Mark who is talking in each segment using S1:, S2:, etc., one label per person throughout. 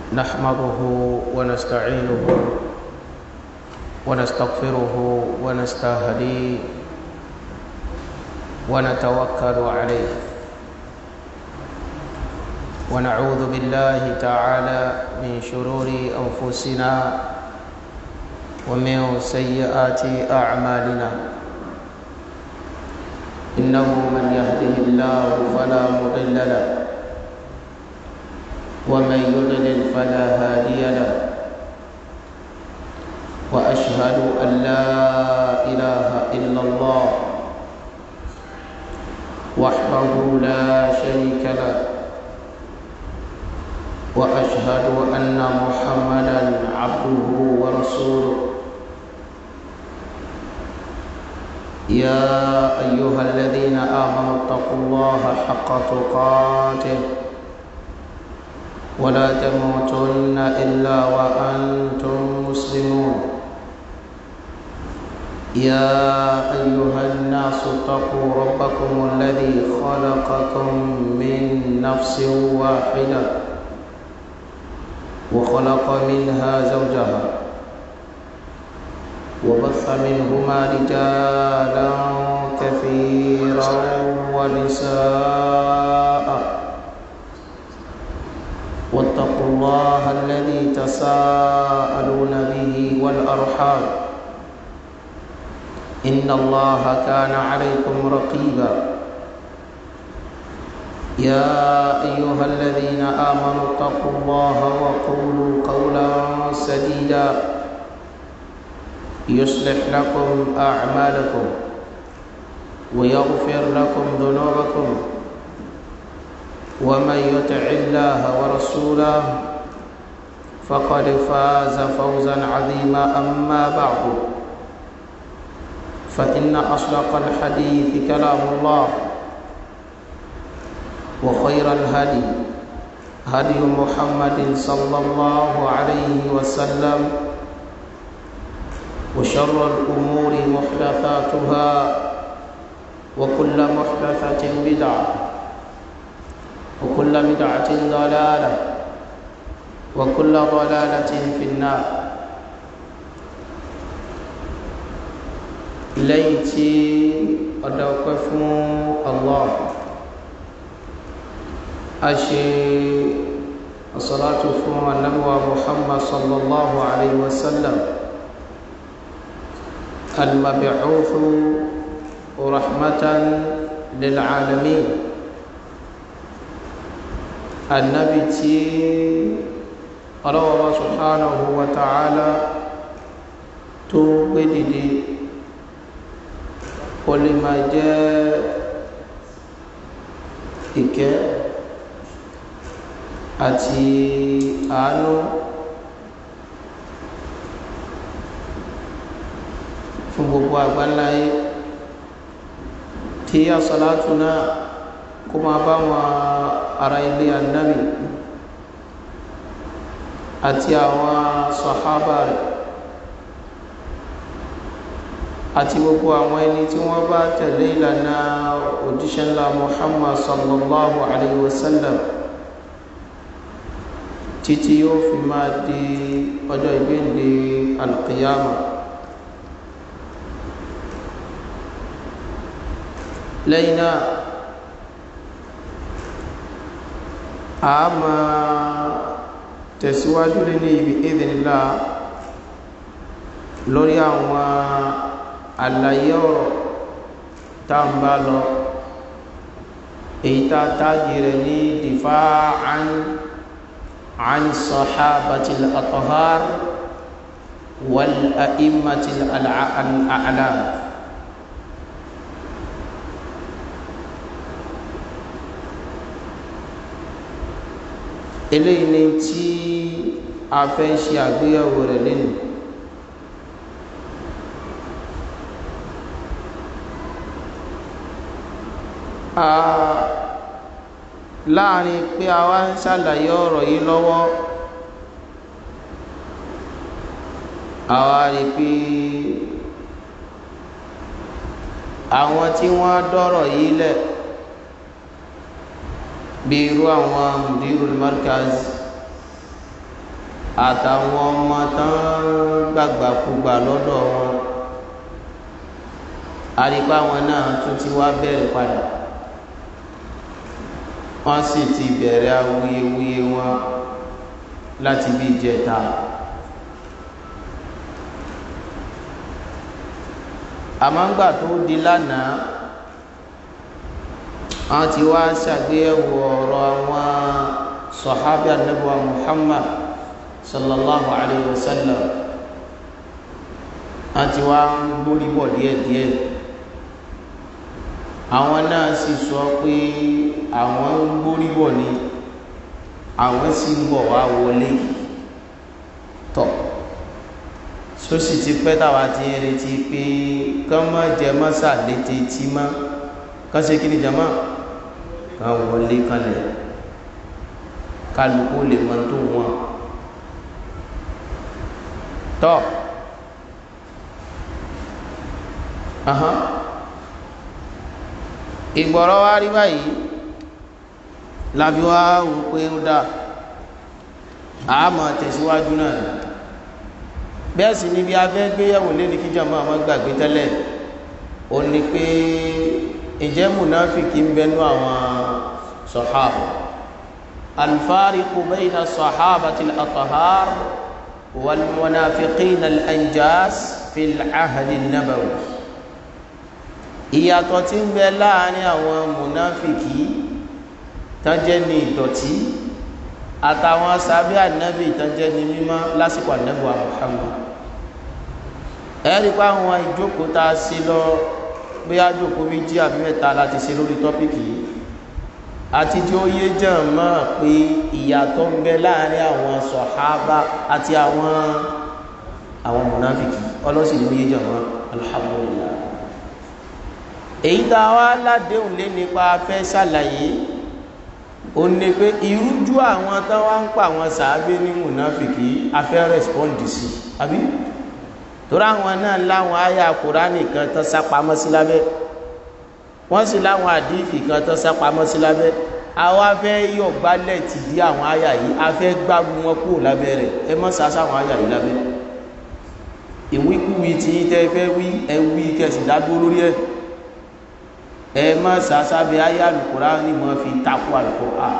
S1: نحمده ونستعينه ونستغفره ونستهديه ونتوكل عليه ونعوذ بالله تعالى من شرور أنفسنا ومن سيئات أعمالنا إنه من يهده الله فلا مضل له ومن يضلل فلا هادي له وأشهد أن لا إله إلا الله وحده لا شريك له واشهد ان محمدا عبده ورسوله يا ايها الذين امنوا اتقوا الله حق تقاته ولا تموتن الا وانتم مسلمون يا ايها الناس اتقوا ربكم الذي خلقكم من نفس واحده وخلق منها زوجها وبث منهما رجالا كثيرا ونساء واتقوا الله الذي تساءلون به والارحام ان الله كان عليكم رقيبا يا أيها الذين آمنوا اتقوا الله وقولوا قولا سديدا يصلح لكم أعمالكم ويغفر لكم ذنوبكم ومن يطع الله ورسوله فقد فاز فوزا عظيما أما بعد فإن أصدق الحديث كلام الله وخير الهدي هدي محمد صلى الله عليه وسلم وشر الأمور محدثاتها وكل محدثة بدعة وكل بدعة ضلالة وكل ضلالة في النار ليتي أدوكف الله أشي الصلاة فوق النبوة محمد صلى الله عليه وسلم المبعوث رحمة للعالمين النبي تي الله سبحانه وتعالى تو بددي ولما جاء إكاه àti àánú fún gbogbo àgbáláyé tí àsàlátù náà kó máa bá wọn ará ilé annabi àti àwọn sàhábà rẹ̀ àti gbogbo àwọn ẹni tí wọ́n bá tẹ̀lé ìlànà òjíṣẹ́ ńlá muhammad sallallahu alaihi wasallam títí yóò fi máa di ọjọ́ ìgbéǹde alqiyama lẹ́yìn náà a máa tẹ̀síwájú nínú ibi ìdínlá lórí àwọn àlàyé ọ̀rọ̀ tá ń bá lọ èyí tá tájì rẹ̀ ní difa'an عن الصحابة الأطهار والأئمة الأعلام eléyìí ni tí a fẹ́ ṣe àgbéyẹ̀wò rẹ̀ lẹ́nu láàrin pé a wá ń ṣàlàyé ọ̀rọ̀ yìí lọ́wọ́ a wá rí pé àwọn tí wọ́n dọ́rọ̀ yìí lẹ̀ bí irú àwọn mudirul markaz àtàwọn ọmọ tán gbàgbàkúgbà lọ́dọ̀ wọn àrípá wọn náà tún ti wá bẹ̀rẹ̀ padà wọ́n sì ti bẹ̀rẹ̀ awuyewuye wọn láti bí ìjẹta àmọ́ngbà tó di lánàá wọ́n ti wá ṣàgbéyẹ̀wò ọ̀rọ̀ àwọn sọ̀hábí anábíwá Muhammad sallallahu alayhi wa sallam wọ́n ti wá ń gbórí bọ̀ díẹ̀díẹ̀ àwọn náà sì sọ pé àwọn ń gbórí bọ̀ ni àwọn sì ń bọ̀ wá wọlé tọ̀ sósì ti pẹ́ táwa ti ń retí pé kán má jẹ mọ́sà létí tí mọ́ kán ṣe kí ni jama kán wọlé kanlẹ̀ kálukú lè mọ tó wọn tọ́ ìgbọ̀rọ̀ wa rí báyìí lábí wá wò pé ó dá àmọ́ tẹ̀síwájú náà bẹ́ẹ̀ sì níbi afẹ́ gbéyàwó lé ní kíjà máa máa gbàgbé tẹ́lẹ̀ ó ní pé ìjẹ́ múnáfìkì ń bẹnu àwọn sọ̀hábà alfariqu bayna sọ̀hábàtì al-athhar wal munafiqina al-anjas fil ahdi an-nabawi ìyàtọ̀ tí ń bẹ láàrin àwọn múnáfìkì tán jẹ́ ní ìdọ̀tí àtàwọn sábẹ́ ànábì tán jẹ́ ní mímọ́ lásìkò ànábì wa Muhammad ẹ̀rí pa àwọn ìjókòó tá a ṣe lọ bí àjókòó méjì àbí mẹ́ta láti ṣe lórí tọ́pìkì yìí àti tí ó yé jàn mọ́ pé ìyàtọ̀ ń bẹ láàrin àwọn sọ̀hábà àti àwọn àwọn múnáfìkì ọlọ́sìn ló yé jàn mọ́ alhamdulillah èyí tá a wá ládéhùn lé nípa fẹ́ ṣàlàyé ó ní pé ìrújú àwọn tán wá ń pa àwọn sàábé ní mùnáfìkì afẹ́ rẹ́spọ́ǹdì sí àbí torí àwọn náà láwọn àyà kùránì kan tán sápamọ́ sí lábẹ́ wọ́n sì láwọn àdífì kan tán sápamọ́ sí lábẹ́ àwọn afẹ́ yọ̀ gbálẹ̀ tì dí àwọn àyà yìí afẹ́ gbágun wọn kúrò lábẹ́ rẹ̀ ẹ mọ́ sàásà àwọn àyà yìí lábẹ́ ìwíkúwí tí tẹ́ fẹ́ wí ẹ wí kẹsì dágbó lórí ẹ̀ ẹ má sàásábẹ ayé alùkùrá ní mọ́ fi takú alùkùrá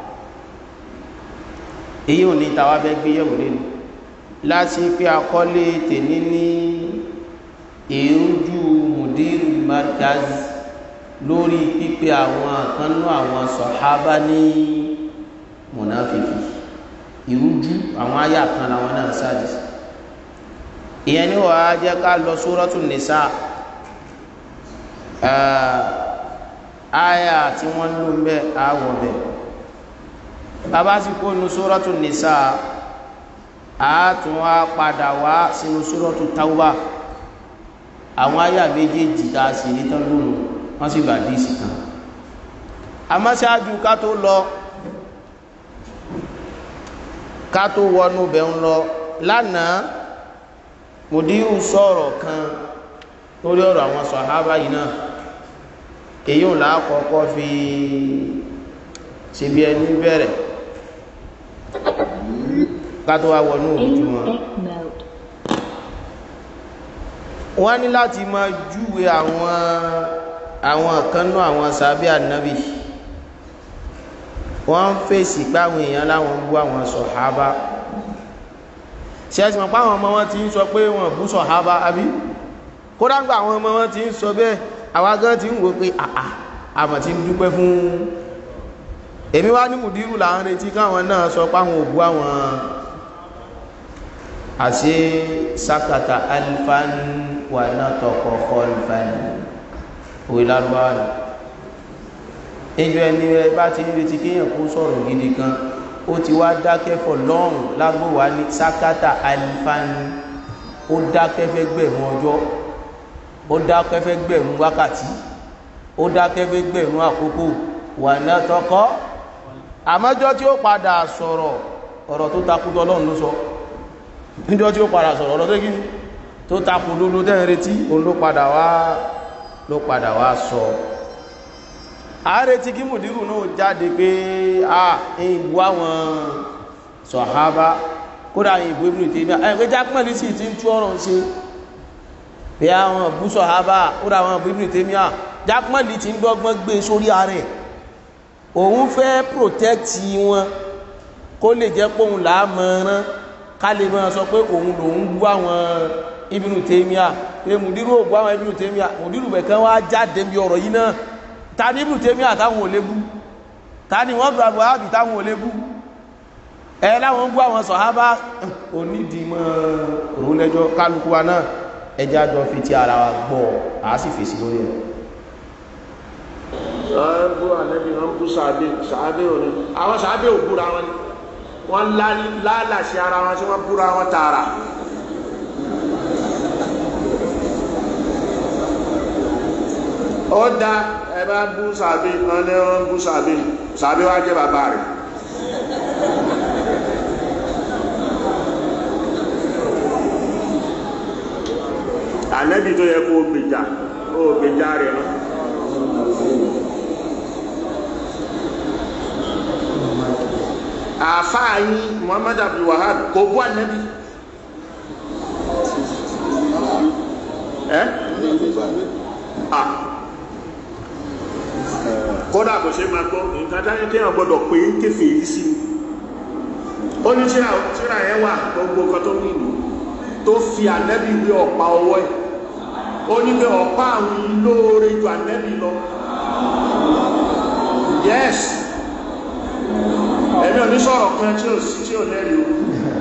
S1: èyí ò ní tàwa fẹ́ gbé yẹ̀wò lẹ́nu láti pé akọ́lé tèní ní èrújú mùdírù markaz lórí pípé àwọn àkànnú àwọn sọ̀hábà ní mùnáfìkì ìrújú àwọn ayé àkàn làwọn náà sáàdì ìyẹn ní wàá jẹ́ ká lọ sórọ́tù nìsá aya tí wọ́n lò ń bẹ́ àwọ̀ bẹ̀ bàbá sì kó inú sórọ́tù nìsá àátún wá padà wá sínú sórọ́tù tawba àwọn aya méjèèjì tá a sì rí tán lónìí wọ́n sì gbà díìsì kan àmọ́ ṣáájú ká tó lọ ká tó wọnú bẹ̀ ń lọ lánàá mùdíhù sọ̀rọ̀ kan lórí ọ̀rọ̀ àwọn sọ̀hábà yìí náà èyí ò láàkọ́kọ́ fi ṣe bí ẹni bẹ̀rẹ̀ kátó wá wọnú òjú wọn wọ́n ní láti máa júwe àwọn àwọn kanú àwọn sàbí ànábì wọ́n ń fèsì páwọn èèyàn láwọn bú àwọn sọ̀hábà ṣe ẹ̀sìn mọ̀ páwọn ọmọ wọn ti ń sọ pé wọ́n bú sọ̀hábà àbí kódà gbà àwọn ọmọ wọn ti ń sọ bẹ́ẹ̀ àwa gan ti ń wò pé àà àmọ̀ ti ń dúpẹ́ fún èmi wá ní mùdírù là ń retí káwọn náà sọ páwọn òbú àwọn àṣẹ sákàtà alifan wà náà tọkọ kọlifan òwe lárúbáwá ni ìjọ ẹni rẹ bá ti ń retí kéèyàn kó sọ̀rọ̀ gidi kan ó ti wá dákẹ́ fọ̀ lọ́rùn lágbówá ní sákàtà alifan ó dákẹ́ fẹ́ gbẹ̀mú ọjọ́ ó dákẹ́ fẹ́ gbẹ̀rún wákàtí ó dákẹ́ fẹ́ gbẹ̀rún àkókò wà náà tọkọ àmọ́jọ́ tí ó padà sọ̀rọ̀ ọ̀rọ̀ tó takú tọ́lọ́run ló sọ níjọ́ tí ó padà sọ̀rọ̀ ọ̀rọ̀ tó kí tó takú lólo tẹ́ ń retí òun ló padà wá ló padà wá sọ àárẹ̀tí kí mùdírù náà jáde pé a ìbú àwọn sọ̀hábá kódà àwọn ìbò ibùdó tèmi ẹ̀ pé jákèmọ́lì sì ti ń tú ọ̀rọ̀ ṣe bí àwọn búṣọ̀ hábà kódà àwọn ìbò ibùdó tèmi à jákèmọ́lì ti ń dọ́gbọ́n gbé sórí ààrẹ òun fẹ́ protect wọn kó lè jẹ́ pé òun làá mọ̀ọ́rán ká lè máa sọ pé òun lòun bú àwọn ibùdó tèmi à pé mùdírù ò bú àwọn ibùdó tèmi à mùdírù bẹ̀kan wá jáde bí ọ̀rọ̀ yìí náà ta ní ibùdó tèmi à táwọn ò lè bú ta ni wọ́n bá buhari táwọn ò lè bú ẹ láwọn bú àwọn sọ̀hábà onídìímọ̀ òun lẹ́jọ́ kálukú wa náà ẹjá jọ fi ti ara wa gbọ́ a sì fèsì lórí ẹ̀
S2: wọ́n bú ànẹ́bí wọ́n bú sàábé sàábé òní àwọn sàábé ò búra wọn ni wọ́n lálàṣẹ ara wọn tí wọ́n búra wọn tààrà ó dá ẹ bá bú sàábé wọ́n ní wọ́n bú sàábé sàábé wá jẹ́ bàbá rẹ̀ ànẹ́bí tó yẹ kó gbèjà ó gbèjà rẹ̀ náà àfáà yín muhammad abdul wahab kò bú ànábì ẹ́ à kódà kò ṣe máa gbọ́ nǹkan táyé tí wọ́n gbọ́dọ̀ pé ń kéfè yìí sí ó ní tíra tíra ẹ̀ wà gbogbo nǹkan tó ní ìlú tó fi ànábì wé ọ̀pá ọwọ́ ẹ̀ ó ní pé ọ̀pá àwọn lóore ju ànábì lọ yes ẹ̀mí ò ní sọ̀rọ̀ kan tí ó sí tí ó lẹ́rí o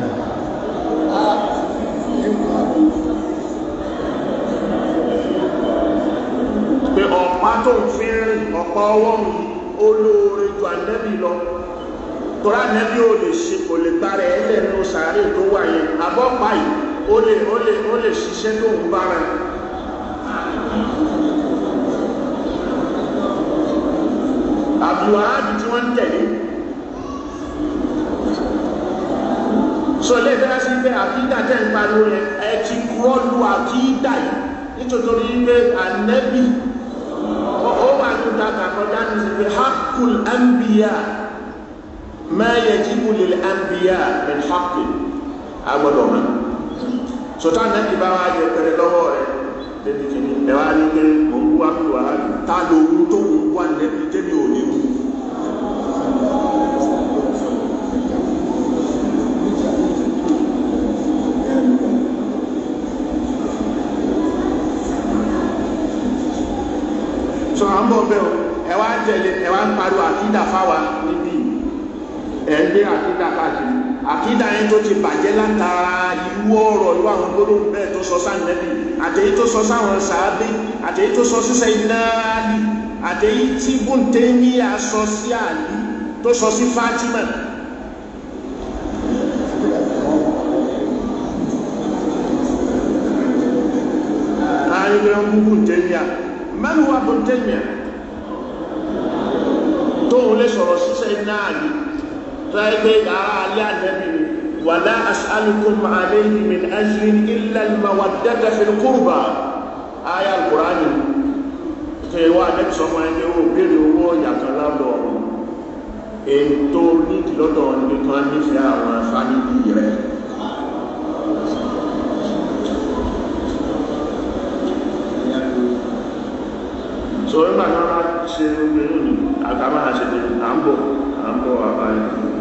S2: pé ọ̀pá tó ń fi rìn ọ̀pá ọwọ́ mi ó lóore ju ànẹ́bì lọ tọ́rọ ànẹ́bì ò lè ṣe kò lè gbára ẹlẹ́ nínú sàárè tó wà yẹn àbọ́pá yìí ó lè ó lè ó lè ṣiṣẹ́ tó ń bára àbúwáàbì tí wọ́n ń tẹ̀lé so lè fẹ́ sí pé àkídà tẹ́ ń pariwo yẹn ẹ ti rọ́lù àkídà yìí nítorí pé ànẹ́bì ó wà ní ìdáka kọjá ní sí pé hakul anbiya ma yajibu lil anbiya min hakul agbọ́dọ̀ mọ́ so tá ànẹ́bì bá wá jẹ pẹ̀lẹ́ lọ́wọ́ rẹ̀ débi kìíní ẹ wá ní pé mò ń wá pè wá tá lóhun tó ń wá ànẹ́bì tẹ́bi ò ní wù sọ à ń bọ̀ bẹ́ẹ̀ o ẹ wá ń tẹ̀lé ẹ wá ń pariwo àkídà fáwa níbí ẹ̀ ń gbé àkídà káàkiri àkídà yẹn tó ti bàjẹ́ látara irú ọ̀rọ̀ irú àwọn gbólóhùn bẹ́ẹ̀ tó sọ sáà nẹ́bí àtẹ̀yí tó sọ sáwọn sàábé àtẹ̀yí tó sọ sísẹ́ iná àlì àtẹ̀yí tí bùntẹ́ ní aṣọ sí àlì tó sọ sí Fátímà láàrin pé ń bú bùntẹ́ ní à من هو ابن تيمية tóun lè sọ̀rọ̀ sísẹ́ náà ní tẹ́gbẹ́ ara alẹ́ ànẹ́bì ni ولا أسألكم عليه من أجر إلا المودة في القربى آية القرآن tẹ́wọ́ ànẹ́bì sọmọ ẹni ó bèèrè owó yàtọ̀ lọ́dọ̀ ètò nídìí lọ́dọ̀ nìkan nífẹ̀ẹ́ àwọn fánídì rẹ̀ so nígbà tí wọ́n bá ṣe gbogbo inú ni àtàmà àṣẹjẹ à ń bọ̀ à ń bọ̀ àbáyé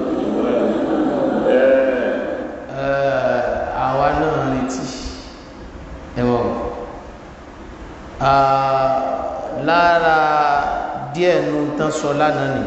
S1: àwa náà retí ẹ̀wọ̀n lára díẹ̀ nù tán sọ lánàá ni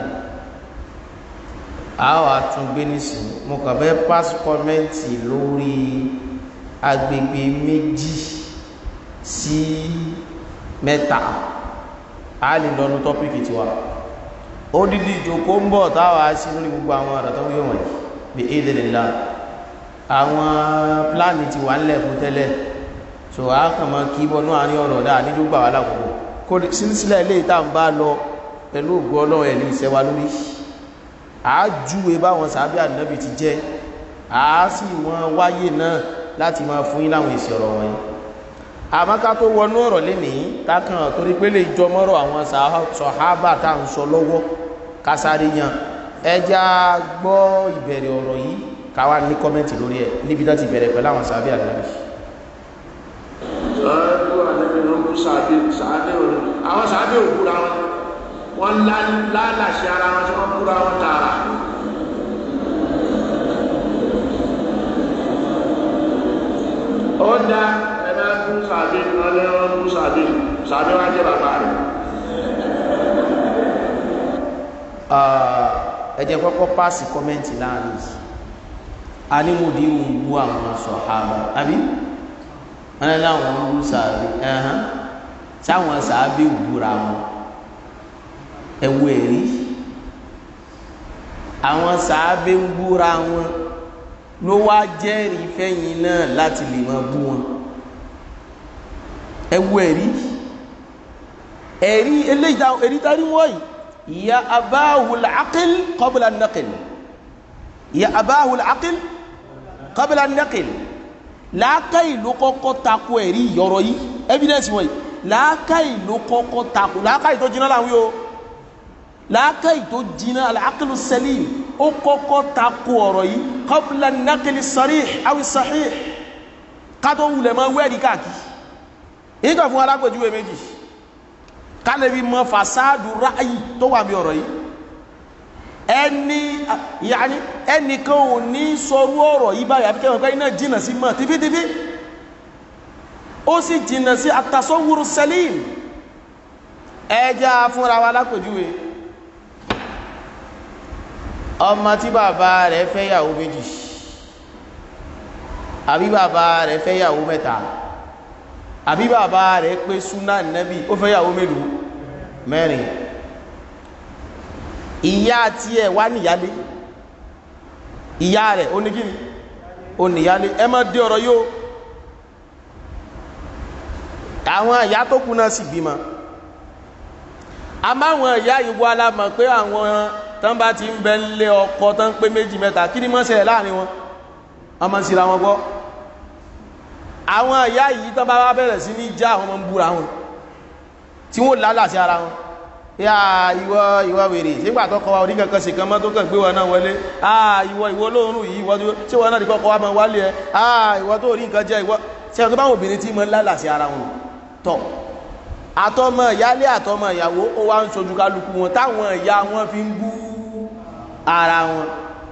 S1: a wà tún gbé nísìn mo kàn fẹ́ pass kọ́mẹ́ǹtì lórí agbègbè méjì sí mẹ́ta a lè lọ́nu tọ́pìkì tiwa ó dídí ìjòkó ń bọ̀ táwà sí lórí gbogbo àwọn ọ̀rọ̀ tó wíwọ̀n wọ̀nyí bí èdè lè la àwọn pláàni ti wà ńlẹ̀ fún tẹ́lẹ̀ so a kàn mọ́ kí bọ́nú àárín ọ̀rọ̀ dáa ní gbogbo àwọn alákòókò kó sílẹ̀ ilé ìta ń bá lọ pẹ̀lú ògbó ọlọ́run ẹ̀ ní ìṣẹ́wà lórí a júwe báwọn sàábí ànábì ti jẹ́ a sì wọ́n wáyé náà láti máa fún yín láwọn èsì ọ̀rọ̀ wọ̀nyí àmọ́ká tó wọnú ọ̀rọ̀ lénìí tákàn torí pé lè jọ mọ́rọ̀ àwọn sọ̀hábà tá à ń sọ lọ́wọ́ kásáré yan ẹja gbọ́ ìbẹ̀rẹ̀ ọ̀rọ̀ yìí káwá ní kọ́mẹ́ntì lórí ẹ̀ níbi tó ti bẹ̀rẹ̀ pẹ̀lú àwọn sàbí ànábì
S2: lọ́dún àlẹ́bí ló ń kú sàbí sàbí òní àwọn sàbí òkúra wọn wọ́n lálàṣẹ ara wọn tí wọ́n kúra wọn tààrà ó dá ẹgbẹ́ kú sàbí ọlẹ́ wọn kú sàbí sàbí wá jẹ́ bàbá rẹ̀
S1: ẹ jẹ́ kọ́kọ́ pàṣẹ kọ́mẹ́ntì láàrin a ní mo dín wù àwọn sọ̀hábà àbí wọn ní láwọn ń wú sàbí ẹ̀hán sáwọn sàbí wúra wọn ẹ̀wù ẹ̀rí àwọn sàbí ń wúra wọn ló wá jẹ́rìí fẹ́yìn náà láti lè máa bú wọn ẹ̀wù ẹ̀rí ẹ̀rí eléyìí táwọn ẹ̀rí tá a rí wọ́n yìí ya abáhùl aqil qabla an-naql ya abáhùl aqil qabla an-naql làákàyè ló kọ́kọ́ takò ẹ̀rí ìyọ̀rọ̀ yìí evidence wọ̀nyí làákàyè ló kọ́kọ́ takò làákàyè tó jiná láwọn yóò làákàyè tó jiná al-aqlu salim ó kọ́kọ́ takò ọ̀rọ̀ yìí qabla an-naql as-sarih aw as-sahih kátó wulẹ̀ mọ́ wẹ́ẹ̀rí káàkiri èyí kan fún alápèjúwe méjì kálẹ̀bí mọ́ fasádù ráyì tó wà bí ọ̀rọ̀ yìí ẹni yàní ẹnìkan ò ní sọrú ọ̀rọ̀ yìí báyìí àfikẹ́ wọn pé iná jìnà sí mọ́ tífítífí ó sì jìnà sí àtàsọ́wúrú sẹ́lìm ẹjá fúnra wa lápèjúwe ọmọ tí bàbá rẹ̀ fẹ́ yàwó méjì àbí bàbá rẹ̀ fẹ́ yàwó mẹ́ta àbí bàbá rẹ̀ pé súnà nẹ́bí ó fẹ́ yàwó mélòó mẹ́rin ìyá tí ẹ̀ wá níyálé ìyá rẹ̀ ó ní kíni ó níyálé ẹ má dé ọ̀rọ̀ yóò àwọn ìyá tó kú náà sì bímọ a máa wọn ìyá ìwọ alámọ̀ pé àwọn tán bá ti ń bẹ lé ọkọ tán pé méjì mẹ́ta kí ni mọ́ ṣẹlẹ̀ láàrin wọn ọmọ síra wọn gbọ́ àwọn ìyá yìí tán bá wá bẹ̀rẹ̀ sí ní já àwọn ọmọ ń búra wọn tí wọ́n lálà sí ara wọn yá ìwọ ìwọ wèrè sígbà tó kọ wa orí kankan sí kan mọ́ tó kàn gbé wọn náà wọlé ah ìwọ ìwọ lóòrùn yìí ìwọ tí wọn náà dìkọ́ kọ wa mọ́ wálé ẹ ah ìwọ tó rí nǹkan jẹ ìwọ tí wọn tó báwọn obìnrin tí mọ́ lálà sí ara wọn tọ̀ àtọmọ ìyálé àtọmọ ìyàwó ó wá ń sojú kálukú wọn táwọn ìyá wọn fi ń bú ara wọn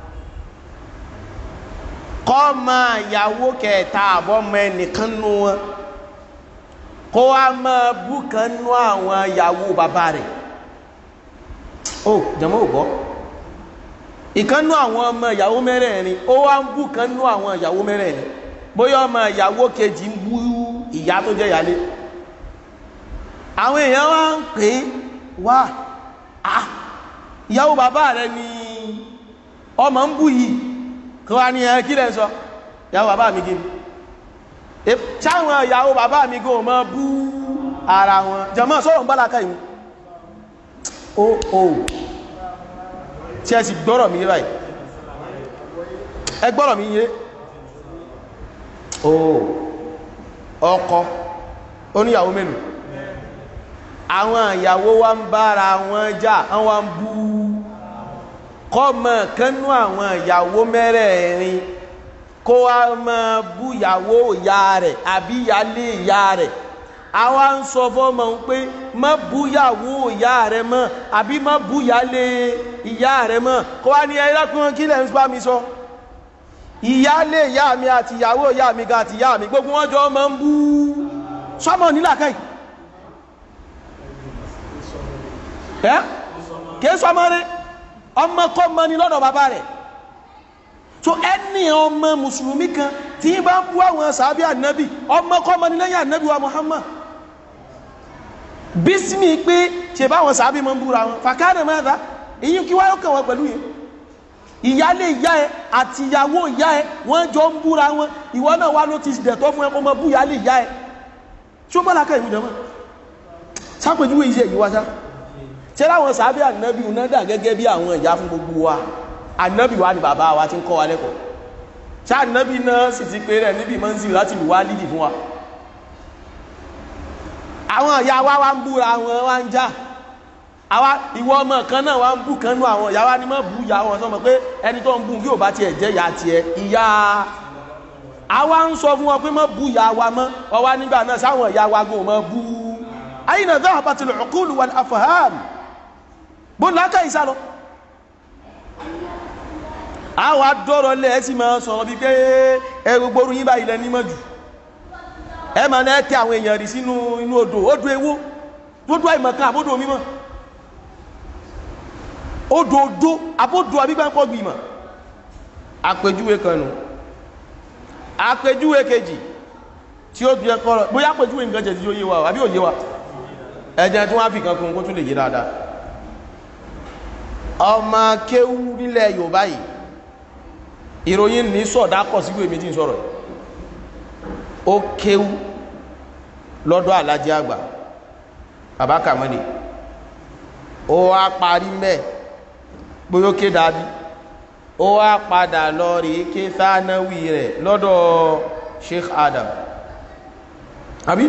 S1: kọ́ máa ìyàwó kẹta àbọ́mọ ẹnìkan nú wọn kó wá máa bú kan nú àwọn ìyàwó bàbá rẹ̀ ó jẹmọ́ ò gbọ́ ìkan nú àwọn ọmọ ìyàwó mẹ́rẹ̀ẹ̀rin ó wá ń bú kan nú àwọn ìyàwó mẹ́rẹ̀ẹ̀rin bóyá ọmọ ìyàwó kejì ń bú ìyá tó jẹ́ ìyálé àwọn èèyàn wá ń pè é wá ah ìyàwó bàbá rẹ̀ ni ọmọ ń bú yìí kí wá ní ẹ kí lẹ́ sọ ìyàwó bàbá mi gini ṣáwọn ìyàwó bàbá mi gò mọ́ bú ara wọn jẹmọ́ sọ́rọ̀ ń bálaka ìmú o o tí ẹ sì gbọ́rọ̀ mi yé báyìí ẹ gbọ́rọ̀ mi yé o ọkọ oníyàwó mélòó àwọn ìyàwó wa ń bára wọn jà wọ́n ń bú kọ́mọ kánú àwọn ìyàwó mẹ́rẹ̀ẹ̀rin kó wá máa bú ìyàwó ìyá rẹ̀ àbí ìyálé ìyá rẹ̀ àwa ń sọ fọ́mọ ń pé má bú ìyàwó ìyá rẹ̀ mọ́ àbí má bú ìyálé ìyá rẹ̀ mọ́ kó wá ní ẹlẹ́kùn kí lẹ́ ń bá mi sọ ìyálé ìyá mi àti ìyàwó ìyá mi ga àti ìyá mi gbogbo wọn jọ máa ń bú sọmọ nílàkàyè ẹ́ kìí sọmọ rẹ̀ ọmọ kọ́ mọ́ ní lọ́dọ̀ bàbá rẹ̀ so ẹni ọmọ mùsùlùmí kan tí bá ń bú àwọn sàábí ànábì ọmọ kọ́ mọ́ ní lẹ́yìn ànábì wa Muhammad bísímì pé ṣe bá àwọn sàábí mọ́ ń búra wọn fàkánà mẹ́ta èyí kí wáyọ́ kàn wọ́n pẹ̀lú yẹn ìyálé ìyá ẹ àti ìyàwó ìyá ẹ wọ́n jọ ń búra wọn ìwọ náà wá ló ti dẹ̀tọ́ fún ẹ kó mọ bú ìyálé ìyá ẹ tí ó bá lákà ìwúdọ̀ mọ́ sápèjúwe iṣẹ́ yìí wá sá ṣe láwọn sàábí ànábì unádà gẹ́gẹ́ bí àwọn ìyá fún gbogbo wa ànábì wa ni bàbá wa ti ń kọ́ wa lẹ́kọ̀ọ́ ṣá ànábì náà sì ti pé rẹ̀ níbi mọ́nsí láti lù wá lídì fún wa àwọn ìyá wa wá ń búra wọn wá ń já àwa ìwọ ọmọ kan náà wá ń bù kan nú àwọn ìyá wa ni mọ́ bù ìyá wọn sọmọ pé ẹni tó ń bù kí ò bá tiẹ̀ jẹ́ ìyá tiẹ̀ ìyá àwa ń sọ fún wọn pé mọ́ bù ìyá wa mọ́ ọwá nígbà náà sáwọn ìyá wa gùn mọ́ bù ayna dhahabatil uqul wal afham bó lákà ìsálọ àwa dọ́rọ̀ lẹ́ ẹ sì máa sọ̀rọ̀ bí pé ẹ gbogbo orun yín báyìí lẹ nímọ̀ jù ẹ máa náà tẹ àwọn èèyàn rí sínú inú odò odò ewó odò àìmọ̀kan àbódò mímọ̀ odò odò àbódò àbígbàpọ̀ gbìmọ̀ àpèjúwe kan nù àpèjúwe kejì tí ó bí ẹkọ́ rẹ̀ bóyá àpèjúwe nǹkan jẹ̀ tí ó yé wa àbí ò yé wa ẹjẹ́ tí wọ́n á fi kan kún kó tún lè yé dáadáa ọmọ kéwú nílẹ̀ Yorùbá yìí ìròyìn ní sọ̀dá kọ̀ sígbò èmi tí ń sọ̀rọ̀ ó kéwú lọ́dọ̀ alájẹ́ àgbà bàbá kàmọ́lẹ̀ ó wá parí mẹ́ bóyó ké dábí ó wá padà lọ rí ké sánáwì rẹ̀ lọ́dọ̀ Sheikh Adam àbí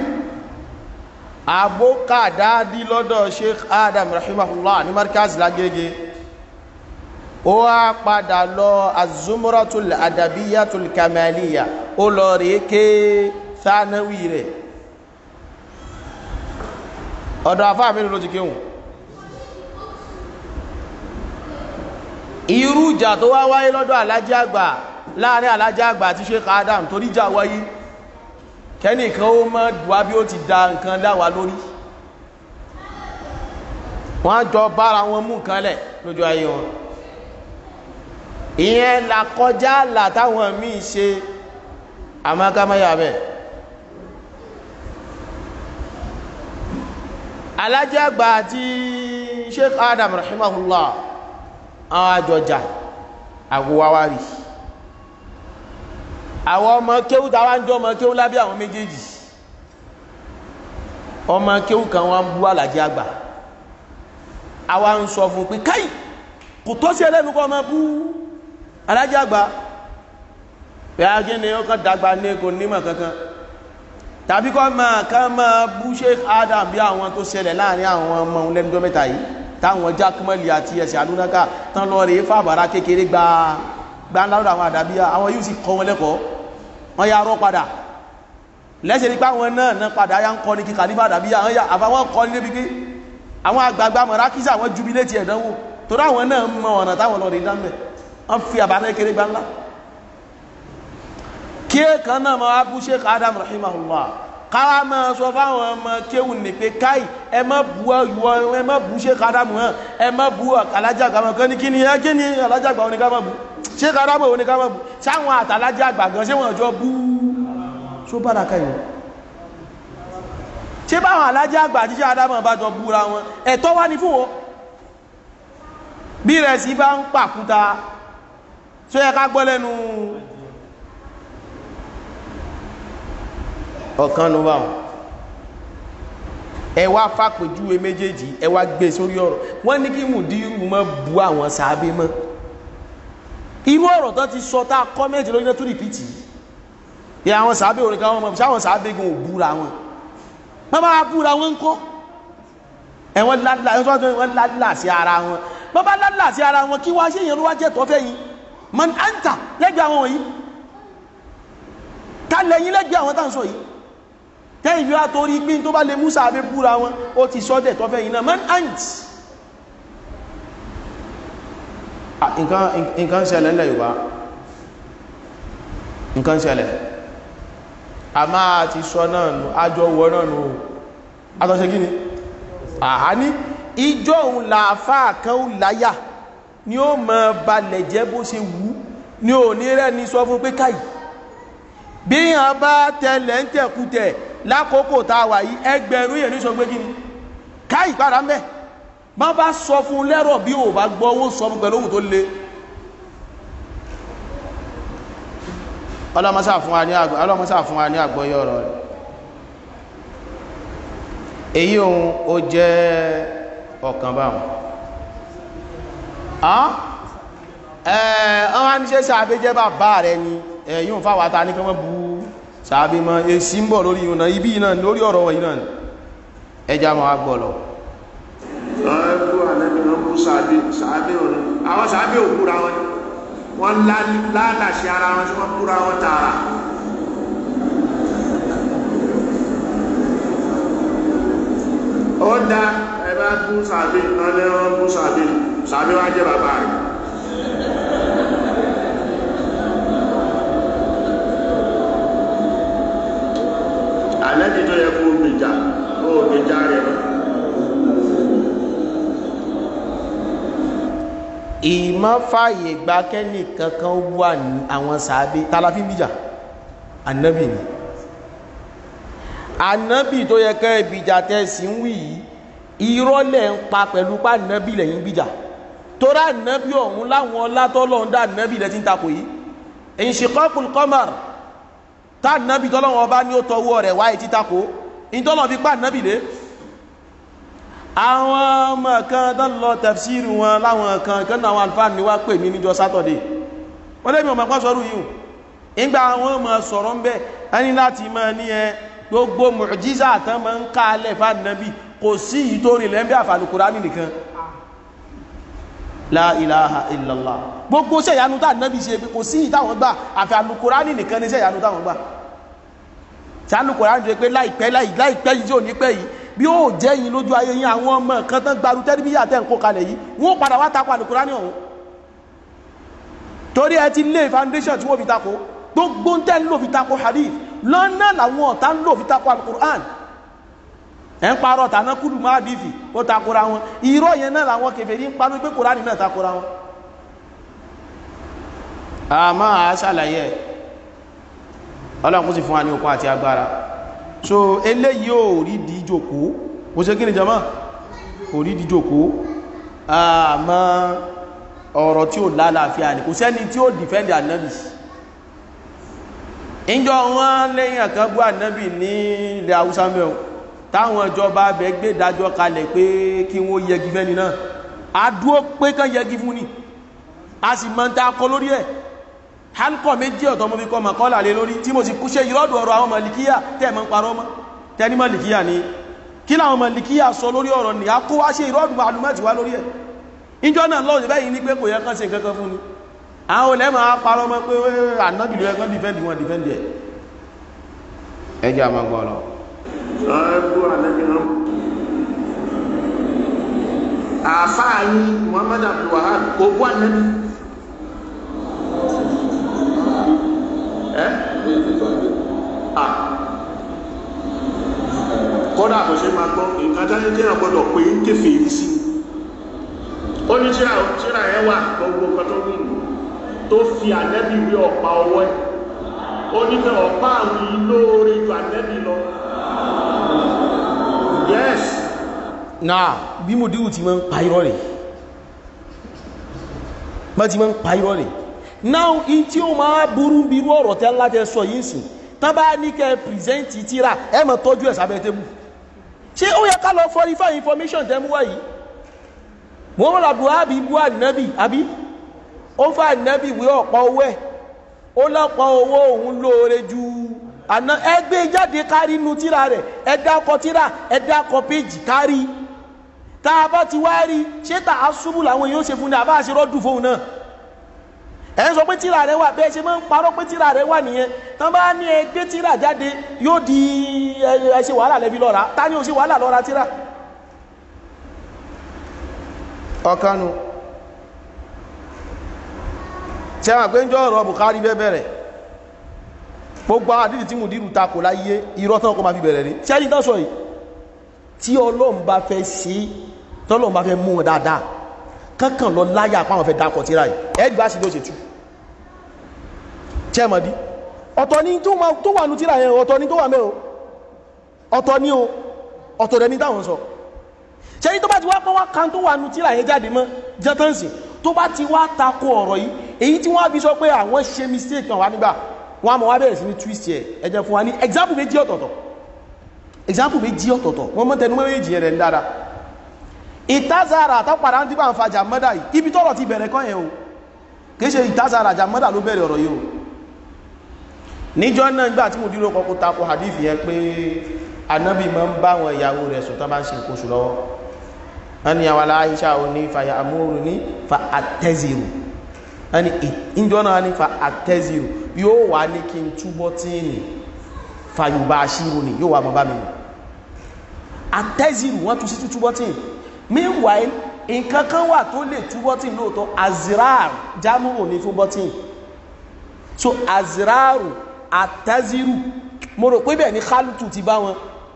S1: abókàdádí lọ́dọ̀ Sheikh Adam rahimahullah ní markaz lágége ó wá padà lọ azumuratul adabiyatul kamaliya ó lọ rí ké sánáwì rẹ̀ ọ̀dọ̀ àfáà mélòó ló ti kéhùn irú ìjà tó wá wáyé lọ́dọ̀ alájá àgbà láàrin alájá àgbà àti Sheikh Adam torí jà wáyé kẹ́nìkan ó mọ́ dùwá bí ó ti da nǹkan dáwà lórí wọ́n jọ bára wọn mú nǹkan lẹ̀ lójú ayé wọn ìyẹn là kọjá là táwọn míì ṣe àmọ́kámáyà bẹ́ẹ̀ alájẹ́ àgbà àti Sheikh Adam rahimahullah àwọn àjọjà àwòwáwárí àwọn ọmọ kéwú tàwà ń jọ ọmọ kéwú lábẹ́ àwọn méjèèjì ọmọ kéwú kan wọ́n ń bú alájẹ́ àgbà àwa ń sọ fún pé káì kò tó sí ẹlẹ́nu kọ́ ọmọ bú alájẹ́ àgbà pé agíní ó kàn dàgbà ní kò nímọ̀ kankan tàbí kọ́ máa ká máa bú Sheikh Adam bí àwọn tó ṣẹlẹ̀ láàrin àwọn ọmọ lẹ́nudọ́ mẹ́ta yìí táwọn jákèmọ́lì àti ẹsẹ̀ àdúnáká tán lọ rèé fàbàrà kékeré gba gbáńláwọ́dà àwọn àdàbíyà àwọn yóò sì kọ́ wọn lẹ́kọ̀ọ́ wọ́n yá rọ́ padà lẹ́sẹ̀ nípa àwọn náà náà padà yá ń kọ́ ní kíkà nípa àdàbíyà àwọn yá àbáwọn kọ́ ní débi pé àwọn àgbààgbà mọ̀rákísà àwọn jubilé ti ẹ̀dánwò torí àwọn náà mọ ọ̀nà táwọn lọ rí dánbẹ̀ wọ́n fi àbárẹ́ kéré gbáńlá kí kan náà máa bú Sheikh Adam rahimahullah káwá máa sọ fáwọn ọmọ kéwù ní pé káì ẹ má bú ọyọ ẹ má bú Sheikh Adam hàn ẹ má bú alájàgbà wọn kan ní kí ni ẹ kí ni alájàgbà wọn ni ká má bú Sheikh Adam wọn ni ká má bú sáwọn àtàlájàgbà gan ṣé wọn jọ bú só bára káyọ ṣé báwọn alájàgbà àti Sheikh Adam bá jọ búra wọn ẹ̀tọ́ wá ní fún wọn bí rẹ̀ sí bá ń pàkúta tó yẹ ká gbọ́ lẹ́nu ọ̀kan ló bá wọn ẹ wá fàpèjúwe méjèèjì ẹ wá gbé sórí ọ̀rọ̀ wọ́n ní kí mùdírù mọ́ bu àwọn sàábé mọ́ irú ọ̀rọ̀ tó ti sọ tá kọ́mẹ́ntì lórí náà tó rìpítì yẹ àwọn sàábé orin kan wọn mọ̀ sáwọn sàábé gan ò búra wọn wọ́n bá búra wọn ń kọ́ ẹ̀wọ̀n ládìlà sí ara wọn wọ́n bá ládìlà sí ara wọn kí wá sí èèyàn ló wá jẹ́ tọ́fẹ́ yìí man anta lẹ́gbẹ̀ẹ́ àwọn wọ̀nyí ká lẹ́yìn lẹ́gbẹ̀ẹ́ àwọn táǹsọ̀ yìí tẹ́yìn bí wá torí pín tó bá lè mú sàábé búra wọn ó ti sọ́dẹ̀ tọ́fẹ́ yìí náà man ant nǹkan ṣẹlẹ̀ ńlẹ̀ Yorùbá nǹkan ṣẹlẹ̀ a máa ti sọ náà nù àjọ wọ náà nù àtọ́ṣe gíní àhá ní ìjọ òun làáfáà kan láyà ni ó mọ balẹ̀ jẹ́ bó ṣe wù ní òní rẹ̀ ní sọ fún pé káyì bí yàn bá tẹ̀lẹ̀ ń tẹ̀kútẹ̀ lákòókò tá a wà yìí ẹgbẹ̀rún yẹn ní sọ pé kí ni káyì padà mẹ́ má bá sọ fún lẹ́rọ̀ bí ò bá gbọ́ owó sọ fún pẹ̀lú ohun tó le ọlọ́mọsá fún wa ní àgbọ́yọ̀ ọ̀rọ̀ rẹ̀ èyí ohun ó jẹ́ ọ̀kan báwọn ọwọ́ ní ṣe sàábé jẹ́ bàbá rẹ̀ ni ẹ̀yìn fáwátá ní kọmọ́ bú sàábé mọ́ èsì ń bọ̀ lórí ìrìnà ibi náà lórí ọ̀rọ̀ wọ̀nyí náà ẹja ma gbọ́ lọ
S2: wọ́n bú ànẹ́bí wọ́n bú sàábé sàábé òní àwọn sàábé ò búra wọn wọ́n lálàṣẹ ara wọn tí wọ́n búra wọn tààrà ó dá ẹbá bú sàábé wọ́n lé wọ́n bú sàábé sàábé wá jẹ́ bàbá rẹ̀ ànẹ́bí tó yẹ kó gbèjà ó gbèjà rẹ̀ lọ
S1: ìmọ̀ fàyè gba kẹ́nì kankan wà ní àwọn sàábé tàlàfí bíjà annabi ni annabi tó yẹ kẹ́ ìbìjà tẹ́sí ń wì yìí ìrọ́lẹ̀ ń pa pẹ̀lú pa annabi lẹ́yìn bíjà tó rá annabi ọ̀hún láwọn látọ́lọ́ ń dá annabi lẹ́tí ń takò yìí inshiqaqul qamar tá annabi tọ́lọ́wọ́ bá ní ó tọwọ́ rẹ̀ wáyé títakò ìtọ́lọ́ fi pa annabi lé àwọn ọmọ kan tó lọ tafsiri wọn láwọn kan kan náà àwọn alfáà ní wá pè mí níjọ sátọ̀dé wọ́n lè mi ọmọ pọ́ sọ́rọ̀ yìí ìgbà àwọn ọmọ sọ̀rọ̀ ń bẹ́ ẹni láti mọ́ ní ẹ gbogbo mùjíza tán mọ́ ń ká alẹ́ fàánàbí kò sí yìí tó rìn lẹ́mbẹ́ àfàlùkùránì nìkan la ilaha illallah gbogbo sẹ́yanu tá nàbí ṣe pé kò sí yìí táwọn gbà àfàlùkùránì nìkan ní sẹ́yanu táwọn gbà sálùkùránì tó pé láìpẹ́ láìpẹ́ yìí tí ò ní pẹ́ yìí bí ó jẹ́ yìí lójú ayé yìí àwọn ọmọ kan tán gbaru tẹ́lifíyà tẹ́ ń kó kalẹ̀ yìí wọ́n padà wá takò àlùkùránì ọ̀hún torí ẹ ti lé foundation tí wọ́n fi takò gbogbo ń tẹ́ ń lò fi takò hadith lọ́nà làwọn ọ̀tá ń lò fi takò àlùkùránì ẹ̀ ń parọ́ tàná kúlù má dìfì ó takora wọn irọ́ yẹn náà làwọn kèfèrí ń panu pé kùránì náà takora wọn. àmọ́ àá ṣàlàyé ọlọ́run kó sì fún wa ní okun àti agbára so eléyìí ò rí di jòkó kò ṣe kí ni jama kò rí di jòkó àmọ́ ọ̀rọ̀ tí ó lálàáfíà ní kò sẹ́ni tí ó dìfẹ́ndì ànábì ìjọ wọn lẹ́yìn àkànbú ànábì ní ilẹ̀ haúsá mẹ́ọ̀ táwọn ìjọba abẹ gbé dájọ́ kalẹ̀ pé kí wọ́n yẹgi fẹ́ni náà àdúó pé kán yẹgi fún ni a sì mọ́ ta kọ lórí ẹ̀ halkọ̀ méjì ọ̀tọ̀ mo fi kọ́ màkọ́là lé lórí tí mo sì kú ṣe ìrọ́dù ọ̀rọ̀ àwọn màlìkíyà tẹ́ mọ́ ń parọ́ mọ́ tẹ́ni màlìkíyà ni kí láwọn màlìkíyà sọ lórí ọ̀rọ̀ ní a kó wá ṣe ìrọ́dù màlúmọ́tì wá lórí ẹ̀ ìjọ náà lọ́wọ́ sí bẹ́yìn ní pé kò yẹ kán ṣe nǹkan kan fún ni àwọn olè máa parọ́ mọ́ pé ànábìlú ẹgbẹ́ dìfẹ́ndì wọn dìfẹ́ndì ẹ̀ ẹ jẹ́ àmọ́ gbọ́ lọ.
S2: àfáà yìí Muhammad Abdul Wahab kò bú ànábì kọ́dà kò ṣe máa gbọ́ nǹkan jáde tí wọ́n gbọ́dọ̀ pé ń kéfè rí sí ó ní tíra tíra ẹ wà gbogbo nǹkan tó wùn tó fi ànẹ́bì wí ọ̀pá ọwọ́ ẹ̀ ó ní pé ọ̀pá àwọn ilóore ju ànẹ́bì lọ yes
S1: náà bí mo díwù ti máa ń pa irọ́ rẹ̀ bá ti máa ń pa irọ́ rẹ̀ now in tí ó máa burú bírú ọ̀rọ̀ tẹ́ lájẹ́ sọ yìí sùn tán bá ní kẹ́ pìrìsẹ́ntì tíra ẹ mọ̀ tọ́jú ẹ̀ sábẹ́ tébù ṣé ó yẹ ká lọ verify information tẹ́ mú wáyìí wọ́n rà buhari bú ànábì àbí ó fà ànábì wí ọ̀pọ̀ owó ẹ̀ ó lọ́pọ̀ owó òun lóore ju àná ẹgbẹ́ jáde kárí inú tíra rẹ̀ ẹ̀dá kọ tíra ẹ̀dá kọ péjì kárí tá a bá ti wá rí ṣé tà á ṣubú làwọn èèyàn ó ṣe fún ní àbá àṣírọ́dù fóun náà ẹ̀ ń sọ pé tíra rẹ̀ wà bẹ́ẹ̀ ṣe máa ń parọ́ pé tíra rẹ̀ wà nìyẹn tán bá ní ẹgbẹ́ tíra jáde yóò di ẹ ṣe wàhálà lẹ́bi lọ́ra ta ni ó ṣe wàhálà lọ́ra tíra. ọkànù tí a pé ń jọ ọ̀rọ̀ Bukhari bẹ́ bẹ̀rẹ̀ gbogbo àdídì tí mù dírù takò láyé irọ́ tán kó ma fi bẹ̀rẹ̀ rí tí a ní tọ́sọ̀ yìí tí Ọlọ́run bá fẹ́ sí tọ́lọ́run bá fẹ́ mú wọn dáadáa kankan lọ láyà pàwọn fẹ́ dákọ̀ tíra yìí ẹgbà sí ló ṣe tú chẹ́mọ̀dí ọ̀tọ̀ ni tó wà nú tíra yẹn ọ̀tọ̀ ni tó wà mẹ́ ọ̀tọ̀ ni o ọ̀tọ̀ rẹ̀ ní táwọn sọ ṣẹ́yí tó bá ti wá pọ́ wá kan tó wà nú tíra yẹn jáde mọ́ jẹ́tọ́nsì tó bá ti wá takò ọ̀rọ̀ yìí èyí tí wọ́n fi sọ pé àwọn ṣe mistake kan wà nígbà wọ́n á mọ̀ wá bẹ̀rẹ̀ sí ní twist ẹ̀ ẹ jẹ́ fún wa ní example méjì ọ̀tọ̀ọ̀tọ̀ example méjì ọ̀tọ̀ọ̀tọ̀ wọ́n mọ́ tẹnu méjì yẹn rẹ̀ ń dára ìtazara àtàpàdà ń dígbà ń fa jàmọ́dà yìí ibi tọ́rọ̀ ti bẹ̀rẹ̀ kọ́ yẹn o kìí ṣe ìtazara jàmọ́dà ló bẹ̀rẹ̀ ọ̀rọ̀ yìí o níjọ́ náà nígbà tí mo dúró kọ́kọ́ tako hadith yẹn pé anábì máa ń bá àwọn ìyàwó rẹ̀ sùn tán bá ń ṣe nǹkan oṣù lọ́wọ́ ẹni àwọn aláìṣà ò ní fa yàmúrù ní fa àtẹ́zìrù ẹni ìjọ náà ní fa àtẹ́zìrù yóò wà ní kí n túbọ̀ tí ní fa yorùbá aṣírò ní yóò wà mọ́ bá mi ní àtẹ́zìrù wọ́n tún sí túbọ̀ tí meanwhile nǹkan kan wà tó lè túbọ̀ tí lóòótọ́ azirar jámùrù ní fún bọ́tìn so aziraru àtẹ́zìrù mo rò pé bẹ́ẹ̀ ni kálùtù ti bá wọn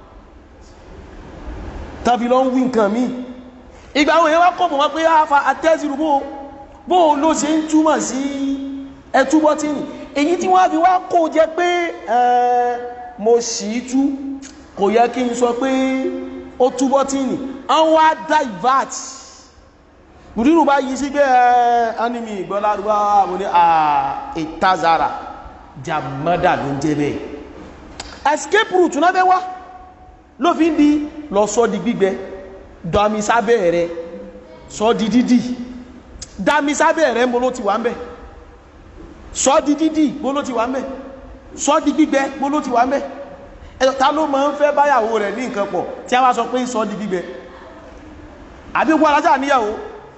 S1: tàbí lọ ń wí nǹkan míì ìgbà àwọn èèyàn wá kọ̀ mọ̀ wọ́n pé àfà àtẹ́sìrù bó bó ló ṣe ń túmọ̀ sí ẹtúbọ́ tí nì èyí tí wọ́n fi wá kó jẹ pé mo sì í tú kò yẹ kí n sọ pé ó túbọ́ tí nì wọ́n wá divert bùdírù bá yí sí pé animi ìgbọ́lárúbá mo ní ìtazara jàmọ́dà ló ń jẹ́ bẹ́ẹ̀ escape route náà fẹ́ wá ló fi ń di lọ sọ di gbígbẹ dami sábẹ́ rẹ̀ sọ di dídì dami sábẹ́ rẹ̀ mbó ló ti wà ń bẹ̀ sọ di dídì mbó ló ti wà ń bẹ̀ sọ di gbígbẹ mbó ló ti wà ń bẹ̀ ẹ̀tọ́ ta ló máa ń fẹ́ báyàwó rẹ̀ ní nǹkan pọ̀ tí a wá sọ pé sọ di gbígbẹ àbí gbọ́ alájà níyàwó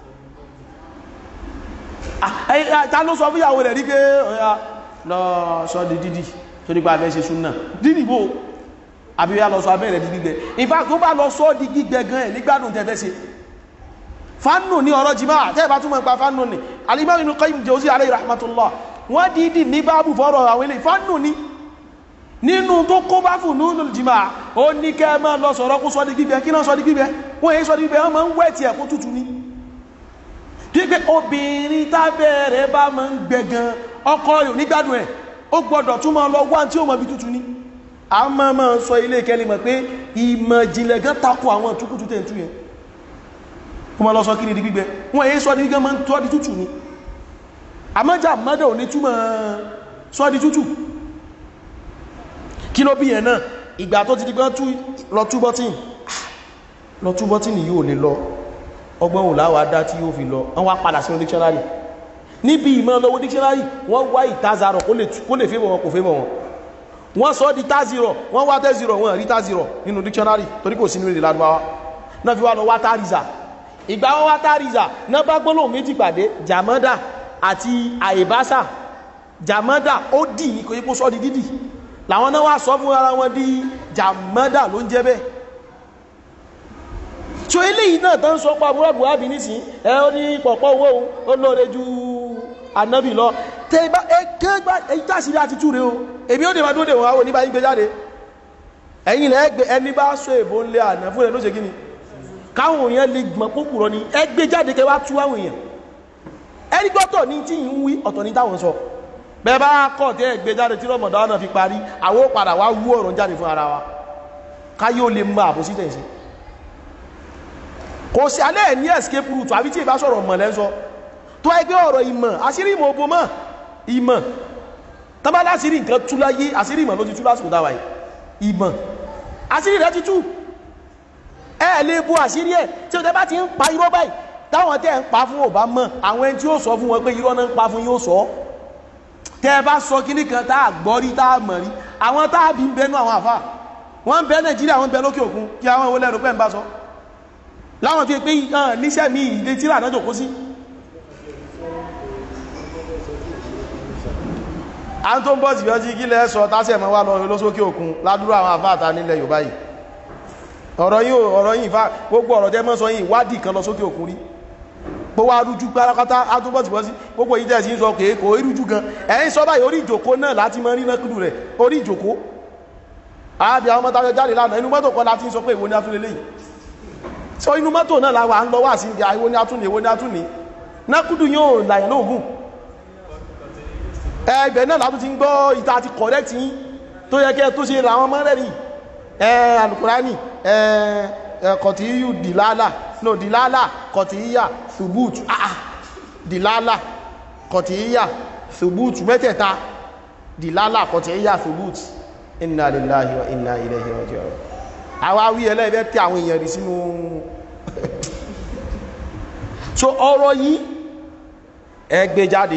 S1: ta ló sọ fúyàwó rẹ̀ rí pé ọ̀yà lọ sọ di dídì tó nípa abẹ́ ṣe súnà dídì bò àbí wá lọ sọ abẹ́rẹ̀ di gbígbẹ ìfà tó bá lọ sọ di gbígbẹ gan ẹ̀ nígbàdùn tẹ́fẹ́ sí fánù ní ọ̀rọ̀ jimá tẹ́ẹ̀bá túnmọ̀ ipa fánù ní Al-Imam Ibn Qayyim Jawzi alayhi rahmatullah wọ́n dìídì ní báàbù fọ́rọ̀ àwọn ilé fánù ní nínú tó kó bá fún nínú jimá ó ní kẹ́ mọ́ lọ sọ̀rọ̀ kó sọ di gbígbẹ kí náà sọ di gbígbẹ wọ́n èyí sọ di gbígbẹ wọ́n máa ń wẹ̀ tí ẹ̀kú tútù ní gbígbẹ obìnrin tábẹ́rẹ̀ bá máa ń gbẹ gan ọkọ rẹ̀ nígbàdùn ẹ̀ ó gbọ́dọ̀ tún máa lọ wá tí ó mọ̀ bí tútù ní a máa máa sọ ilé ìkẹ́lẹ̀ mọ̀ pé ìmọ̀ ìjìnlẹ̀ gan takò àwọn túkútù tẹ́ tú yẹn kó máa lọ sọ kí ní di gbígbẹ wọ́n èyí sọ di gbígbẹ máa ń tọ́ di tútù ní àmọ́jà mọ́dà ò ní túmọ̀ sọ di tútù kí ló bí yẹn náà ìgbà tó ti di gbọ́n lọ tú bọ́tìn lọ tú bọ́tìn yóò lè lọ ọgbọ́n ò láwàá dá tí yóò fi lọ wọ́n wá padà sínú dictionary níbi ìmọ̀ lọ́wọ́ dictionary wọ́n wá ìtazarọ̀ kó lè fẹ́bọ̀ wọn kò fẹ́bọ̀ wọn wọ́n sọ di tazirọ̀ wọ́n wá tẹ́zirọ̀ wọ́n rí tazirọ̀ nínú dictionary torí kò sí nínú èdè lárúbáwá náà fi wá lọ wá tàríza ìgbà wọ́n wá tàríza náà bá gbólóhùn méjì pàdé jàmọ́dà àti àìbásà jàmọ́dà ó dì ní kò yí kó sọ di dídì làwọn náà wá sọ fún ara wọn di jàmọ́dà ló ń jẹ́ bẹ́ẹ̀ so eléyìí náà tán sọ pa àbúrò àbúrò àbí nísìn ẹ ó ní pọ̀pọ̀ owó ó lóore ju ànábì lọ tẹ bá ẹgbẹ́ gbá èyí tàṣírí àti túre o èmi ó dè máa dóde wọn àwọn oníbà yín gbé jáde ẹ̀yìn lẹ́ ẹgbẹ́ ẹni bá sọ èbó ńlẹ̀ àná fún ẹ ló ṣe kí ni káwọn èèyàn lè gbọ́n pópùrọ̀ ni ẹgbẹ́ jáde kẹ wá tú àwọn èèyàn ẹni gbọ́tọ̀ ní tí ń wí ọ̀tọ̀ ní táwọn sọ bẹ́ẹ̀ bá kọ̀ tẹ́ ẹgbẹ́ jáde tí rọmọdọ́ náà fi parí àwọn ó padà wá wú ọ̀rọ̀ jáde fún ara wa káyé ó lè mọ àbòsí tẹ̀ sí kò sí alẹ́ ní escape route àbí tí ìbá sọ̀rọ̀ mọ̀ lẹ́sọ tó ẹgbẹ́ ọ̀rọ̀ ìmọ̀ àṣírí ìmọ̀ ogun mọ̀ ìmọ̀ tọ́bá láṣírí nǹkan tú láyé àṣírí ìmọ̀ ló ti tú lásìkò dáwà ìmọ̀ àṣírí rẹ̀ ti tú ẹ lè bú àṣírí ẹ̀ tí ó tẹ́ bá ti ń pa irọ́ báyìí táwọn tẹ́ ń pa fún ọba mọ̀ àwọn ẹni tí ó sọ fún wọn pé irọ́ náà ń pa fún yóò sọ tẹ́ bá sọ kíní kan tá a gbọ́ rí tá a mọ̀ rí àwọn tá a bí ń bẹnu àwọn àfà wọ́n ń bẹ Nàìjíríà wọ́n ń bẹ lókè òkun kí àwọn ìwọlẹ̀ rò pẹ́ ń bá sọ láwọn fi pé níṣẹ́ mi ìdé tíra náà jòkó sí a tó ń bọ́ sí ọjí gílẹ̀ sọ tásẹ̀ mọ́ wá lọ lọ́sókè òkun ládúrà àwọn àfáàtà nílẹ̀ Yorùbá yìí ọ̀rọ̀ yìí ọ̀rọ̀ yìí fa gbogbo ọ̀rọ̀ tẹ́ mọ́ sọ yìí wádìí kan lọ́sókè òkun rí pó wá rújú pátápátá a tó bọ́ sí bọ́ sí gbogbo yìí tẹ́sí ń sọ pé kò rújú gan ẹ̀yìn sọ báyìí orí ìjòkó náà láti mọ rí nákùdù rẹ̀ orí ìjòkó àbí àwọn mọ́ta jáde lánàá inú mọ́tò kan láti ń sọ pé ìwọ ni a tún lélẹ́yìí so inú mọ́tò náà la wà ń lọ wà sí ìdí àìwò ní atúnni èwo ní atúnni nákúdù yóò làyàn lóògùn ẹgbẹ̀ náà látún ti ń gbọ́ ìta àti correct yín tó yẹ kẹ́ tó ṣe làwọn mọ́rẹ̀rì ẹ alukurani ẹ kọ̀tíyù dìlálà no dìlálà kọ̀tíyà thubut ah dìlálà kọ̀tíyà thubut mẹ́tẹ̀ẹ̀ta dìlálà kọ̀tíyà thubut inna lillahi wa inna ilayhi raji'un àwa wí ẹlẹ́ẹ̀bẹ́ tí àwọn èèyàn rí sínú so ọ̀rọ̀ yìí ẹgbẹ́ jáde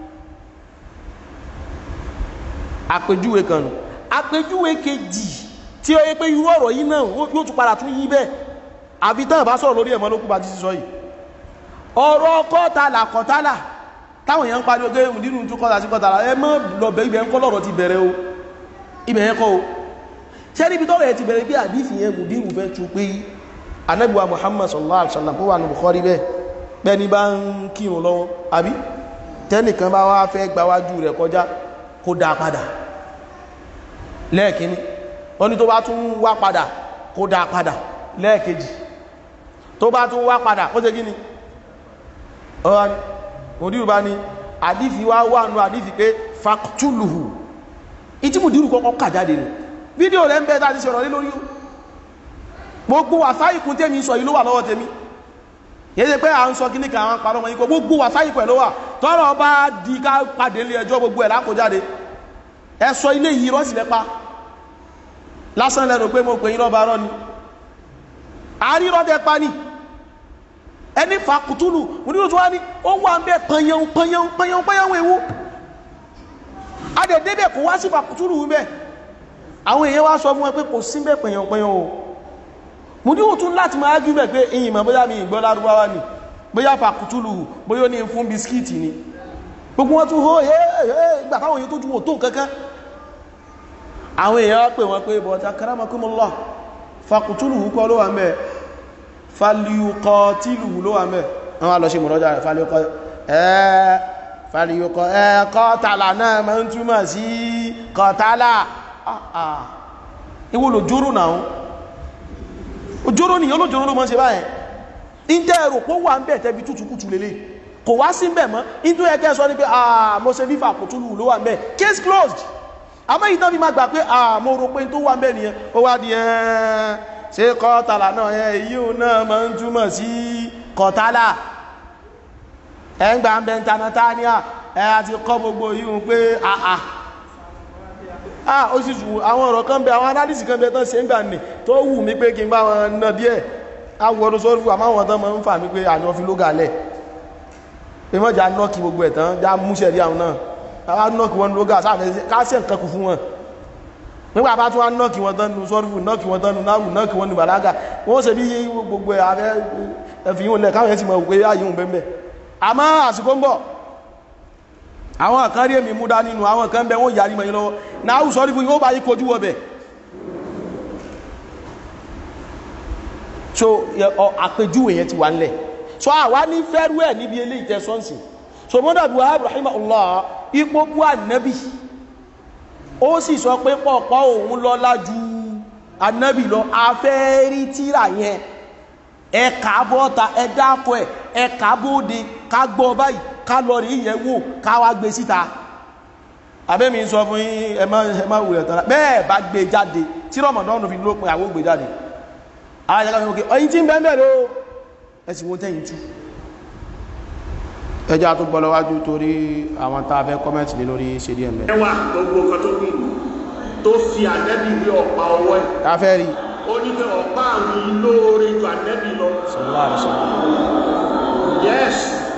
S1: àpèjúwe kan nù àpèjúwe kejì tí ó yẹ pé irú ọ̀rọ̀ yìí náà yóò tún padà tún yí bẹ́ẹ̀ àbí tán bá sọ̀rọ̀ lórí ẹ̀mọ́ ló kú bá ti sọ yìí ọ̀rọ̀ kọ́tàlà kọ́tàlà táwọn èèyàn ń pariwo pé nínú tún kọ́tà sí kọ́tàlà ẹ mọ́ lọ́bẹ̀ ibẹ̀ ń kọ́ lọ́rọ̀ ti bẹ̀rẹ̀ o ibẹ̀ yẹn kọ́ o ṣé níbi tọ́rọ̀ ẹ ti bẹ̀rẹ̀ pé àdífì yẹn mùdírù fẹ́ tu pé anábìwa Muhammad sallallahu alaihi wasallam tó wà ní Bukhari bẹ́ẹ̀ bẹ́ẹ̀ ni bá ń kírun lọ́wọ́ àbí tẹ́nìkan bá wá fẹ́ gbáwájú rẹ̀ kọjá kó dá padà lẹ́ẹ̀kíní wọ́n ní tó bá tún wá padà kó dá padà lẹ́ẹ̀kejì tó bá tún wá padà kó ṣe gíní ọ̀rọ̀ ni mùdírù bá ní àdífi wá wà nù àdífi pé fàktúlùhù ìtí mùdírù kọ́kọ́ kà jáde nù fídíò rẹ̀ ń bẹ́ tàbí ṣọ̀rọ̀ lé lórí o gbogbo wàsáìkún tèmi sọ yìí ló wà lọ́wọ́ tèmi yẹ́ pé à ń sọ kíníkà àwọn parọ́ wọn ikọ̀ gbogbo wàsáìkún ẹ̀ ló wà tọ́rọ̀ bá di ká pàdé ilé ẹjọ́ gbogbo ẹ̀ lákòjáde ẹ sọ ilé yìí rọ́sì lẹ́pa lásán lẹ́nu pé mo pè yín lọ́ba rọ́ ni àárírọ́ tẹ pa ni ẹni fàkùtùlù mo nílò tó wá ní ó wà ń bẹ pẹ̀yàn pẹ̀yàn pẹ̀yàn pẹ̀yàn ewu adẹ̀dẹ́dẹ̀ kò wá sí fàkùtùlù ń bẹ àwọn èèyàn wá sọ fún wọn pé kò sí bẹ pẹ̀yàn pẹ̀yàn o mo nílò tún láti máa gí bẹ̀ pé ìyìn mọ̀ bóyá mi ìgbọ́ lárúbáwá ni bóyá fàkùtùlù bóyá ó ní fún bisikíìtì ni gbogbo wọn tún hó ìgbà táwọn èèyàn tó ju òtó kankan àwọn èèyàn wá pè wọn pé bọ̀ta karamakumullah fàkùtùlù kọ́ ló wà ń bẹ̀ fàlíukọ tílù ló wà mẹ́ wọ́n lọ ṣe mọ̀lọ́jà rẹ̀ fàlíukọ ẹ́ fàlíukọ ẹ́ kọ́tàlà náà ma ń túmọ̀ sí kọ́tàlà ìwò lòjóró náà òjóró nìyàn lòjóró ló mọ́ ṣe báyẹn ìjẹ́ ẹ̀rọ pó wà ń bẹ̀ tẹ́bi tútukútù lélẹ̀ kò wá sí bẹ̀ mọ́ ìtú ẹgẹ́ sọ ní pé àà mo ṣe fífà kò túlù ló wà ń bẹ̀ case closed àmọ́ ìtàn fi máa gbà pé àà mo rò pé tó wà ń bẹ̀ nìyẹn ó wá di ẹ́ẹ́ ṣe kọ́tàlá náà ẹ yíò náà ma ń túmọ̀ sí kọ̀tàlá ẹgbà ń bẹ tanatania ẹ àti kọ́ gbogbo yíò pé àà à ó sì jù àwọn ọ̀rọ̀ kan bẹ àwọn aládìsì kan bẹ tán ṣe ń gbà nì tó wù mí pé kí n bá wọn ná díẹ̀ awọ́dún sọ́rọ̀ àmọ́ àwọn tán ma ń fà mí pé àjọ fi ló gàlẹ̀ pé mọ́ já nọ́ọ̀kì gbogbo ẹ̀ tán já múṣẹ̀ rí àwọn náà àwọn nọ́ọ̀kì wọn ló gà sáfẹ́ káṣẹ̀ nǹkan kù fún wọn nígbà bá tún wá nọ́ọ̀kì wọn tán nu sọ́rùfù nọ́ọ̀kì wọn tán nu náàrù nọ́ọ̀kì wọn nu bàlágà wọ́n ṣe bí gbogbo ààrẹ ẹ̀fì yíò lẹ̀ káwọn yẹn ti mọ̀ pé ayíhun bẹ́ẹ̀ àmọ́ àsìkò ń bọ̀ àwọn kan rí èmì múdá nínú àwọn kan bẹ wọ́n yàrí mọ̀ yín lọ́wọ́ náàrù sọ́rùfù yóò bá yí kojú wọ bẹ̀ so àpèjúwe yẹn ti wà ńlẹ̀ so àwa ní fẹ́rú ẹ̀ níbi eléyìí tẹ sọ́nsì so mọ́dàbí wahab rahimahullah ipò bu ànábì ó sì sọ pé pọ̀pọ̀ òun lọ́lá ju anábì lọ afẹ́rí tíra yẹn ẹ̀ka bọ́ta ẹ̀dákọ̀ ẹ̀ ẹ̀ka bóde ká gbọ́ báyìí ká lọ rí ìyẹn wò ká wá gbé síta abẹ́mi sọ fún yín ẹ má ẹ má wùlẹ̀ tán bẹ́ẹ̀ bá gbé jáde tí rọmọdọ́nù fi lópin àwọn gbé jáde àwọn ìjọba fi wọ́n kí ọyìn tí ń bẹ́ẹ̀ bẹ́ẹ̀ ló ẹ sì wọ́n tẹ́yìn tú ẹjá tó gbọ́ lọ́wájú torí àwọn tá a fẹ́ kọ́mẹ́ntì lé lórí ṣe díẹ̀ mẹ́.
S2: ẹwà gbogbo nǹkan tó wí tó fi ànẹ́bì wí ọ̀pá ọwọ́ ẹ̀
S1: ká fẹ́ rí
S2: ó ní pé ọ̀pá àwọn ilóore ju ànẹ́bì lọ
S1: sallallahu alaihi wasallam
S2: yes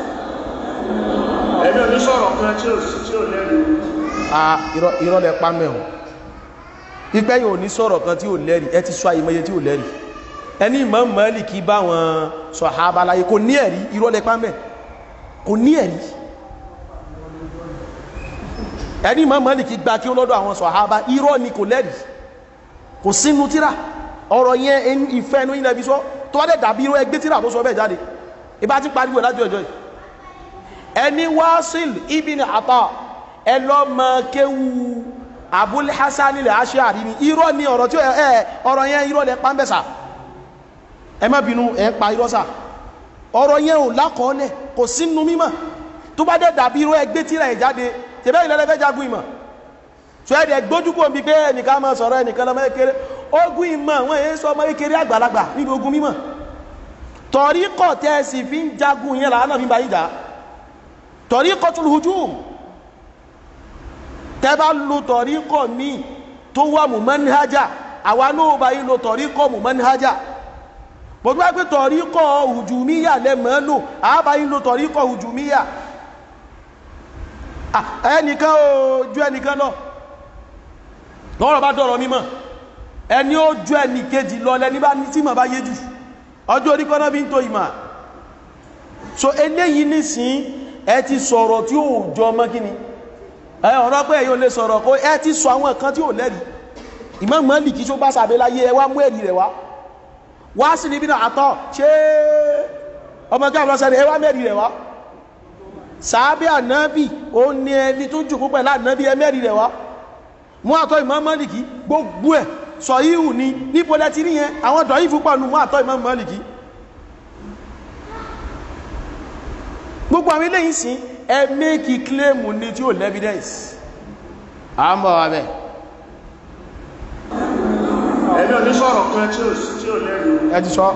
S2: ẹ̀mí ò ní sọ̀rọ̀ kan tí ò sí tí ò lẹ́rìí
S1: a irọ́- irọ́ lẹ pa mẹ́hùn ipẹ́ yìí ò ní sọ̀rọ̀ kan tí ò lẹ́rìí ẹ ti sọ àyèmọye tí ò lẹ́rìí ẹni Imam Málíkì bá wọn sàhábà láyé kò ní ẹ̀rí irọ́ lẹ pa mẹ́ kò ní ẹ̀rí ẹni Imam Málíkì gba kí ó lọ́dọ̀ àwọn sàhábà irọ́ ni kò lẹ́rìí kò sínú tíra ọ̀rọ̀ yẹn ẹni ìfẹ́ ẹnu ilẹ̀ fi sọ tó wá dẹ̀ dàbí irọ́ ẹgbẹ́ tíra tó sọ bẹ́ẹ̀ jáde ìbá ti pariwo ẹ̀ lájú ẹjọ́ yìí ẹni Wasil ibn Ata ẹlọ́mọ kéwu Abul Hasan ilẹ̀ Ash'ari ni irọ́ ni ọ̀rọ̀ tí ẹ ọ̀rọ̀ yẹn irọ́ lẹ pàmbẹ̀sà ẹ má bínú ẹ pa irọ́ sà ọ̀rọ̀ yẹn ò lákọọ́lẹ̀ kò sínú mímọ̀ tó bá dẹ̀ dàbí irọ́ ẹgbẹ́ tíra ẹ̀ jáde tẹ̀bẹ́ ìlẹ́lẹ́fẹ́ jagun ìmọ̀ tó ẹ̀dẹ̀ gbójúkò bí pé ẹnìkan máa sọ̀rọ̀ ẹnìkan lọ́mọ kékeré ogun ìmọ̀ wọn èyí sọ ọmọ kékeré àgbàlagbà níbi ogun mímọ̀ tọ̀rí kọ̀ tẹ́ sì fi ń jagun yẹn làánà fi ń bá yíjà tọ̀rí kọ̀ tún hujum tẹ́bá lo tọ̀ríkọ̀ ní tó wà mú manhaja àwa náà bá yí lo tọ̀ríkọ̀ mú manhaja gbogbo wá pé tọ̀ríkọ̀ hùjùmíyà lẹ́mọ̀ lò àbá yí lo tọ̀ríkọ̀ hùjùmíyà Ah, ẹnìkan ó ju ẹnìkan lọ lọ́rọ̀ bá dọ̀rọ̀ mímọ̀ ẹni ó ju ẹnì kejì lọ lẹ́ni bá ní tí mọ̀ bá yé jù ọjọ́ orí kọ́nà bí ń tó ìmà so eléyìí nísìn ẹ ti sọ̀rọ̀ tí ó jọ mọ́ kíni ẹ ọ̀rọ̀ pé èyí ò lè sọ̀rọ̀ kó ẹ ti sọ àwọn kan tí ò lẹ́rìí Imam Málíkì tó bá sàbẹ́ láyé ẹ wá mú ẹ̀rí rẹ̀ wá wá sí níbi náà àtọ́ ṣé ọmọ kí àwọn ọ̀sẹ̀ ẹ wá mẹ́rí rẹ̀ wá sàábẹ́ ànábì ó ní ẹni tó jùkú pẹ̀lú ànábì ẹ mẹ́rí rẹ̀ wá mú àtọ́ Imam Málíkì gbogbo ẹ̀ sọ ihù ní níbo lẹ́tí níyẹn àwọn dọ̀ ìfú pàánù mú àtọ́ Imam Málíkì gbogbo àwọn ilé yìí sí ẹ mẹ́kì kílèmù ní tí ó lẹ́vidẹ́ǹsì à ń bọ̀ wà bẹ́ẹ̀
S2: ẹni onísọ̀rọ̀ kan tí ò sí tí ò lẹ́rìí
S1: ẹ ti sọ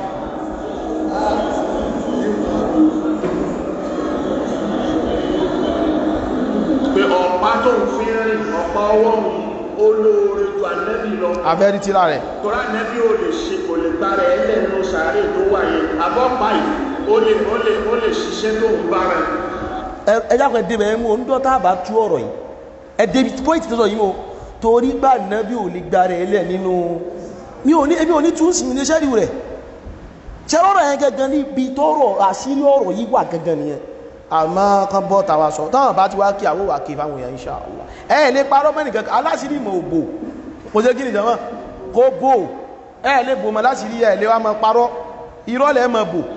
S2: pé ọ̀pá tó ń fi rìn ọ̀pá ọwọ́ mi olóore ju ànẹ́bì lọ
S1: abẹ́rí tíra rẹ̀
S2: torí ànẹ́bì ò lè ṣe kò lè gbára ẹ lẹ́nu sàárè tó wà yẹn abọ́pá yìí ó lè ó lè ó lè ṣiṣẹ́ tó ń bára
S1: ẹjákan débẹ̀ ẹmú onídọ́ta bá tú ọ̀rọ̀ yìí ẹ̀dẹ̀bí pọ́ìtì tọ́sọ̀ yìí o torí gbà náà bí ò lè gba rẹ̀ ẹlẹ̀ nínú mi ò ní ebi ò ní tún sí ilé ṣẹ́rí rẹ̀ ṣe rọ́rọ̀ yẹn gẹ́gẹ́ ní ibi tọ́rọ̀ àṣírí ọ̀rọ̀ yìí wà gẹ́gẹ́ nìyẹn àmọ́ kan bọ́ tàwa sọ táwọn bá ti wá kí àwọn wà kí fáwọn èèyàn insha Allah ẹ lè parọ́ mẹ́rin kankan aláṣírí mọ̀ òbò kò ṣe kí ni jama kó bò ẹ lè bò mọ́ láṣírí ẹ lè wá mọ́ parọ́ irọ́ lẹ́ mọ́ bò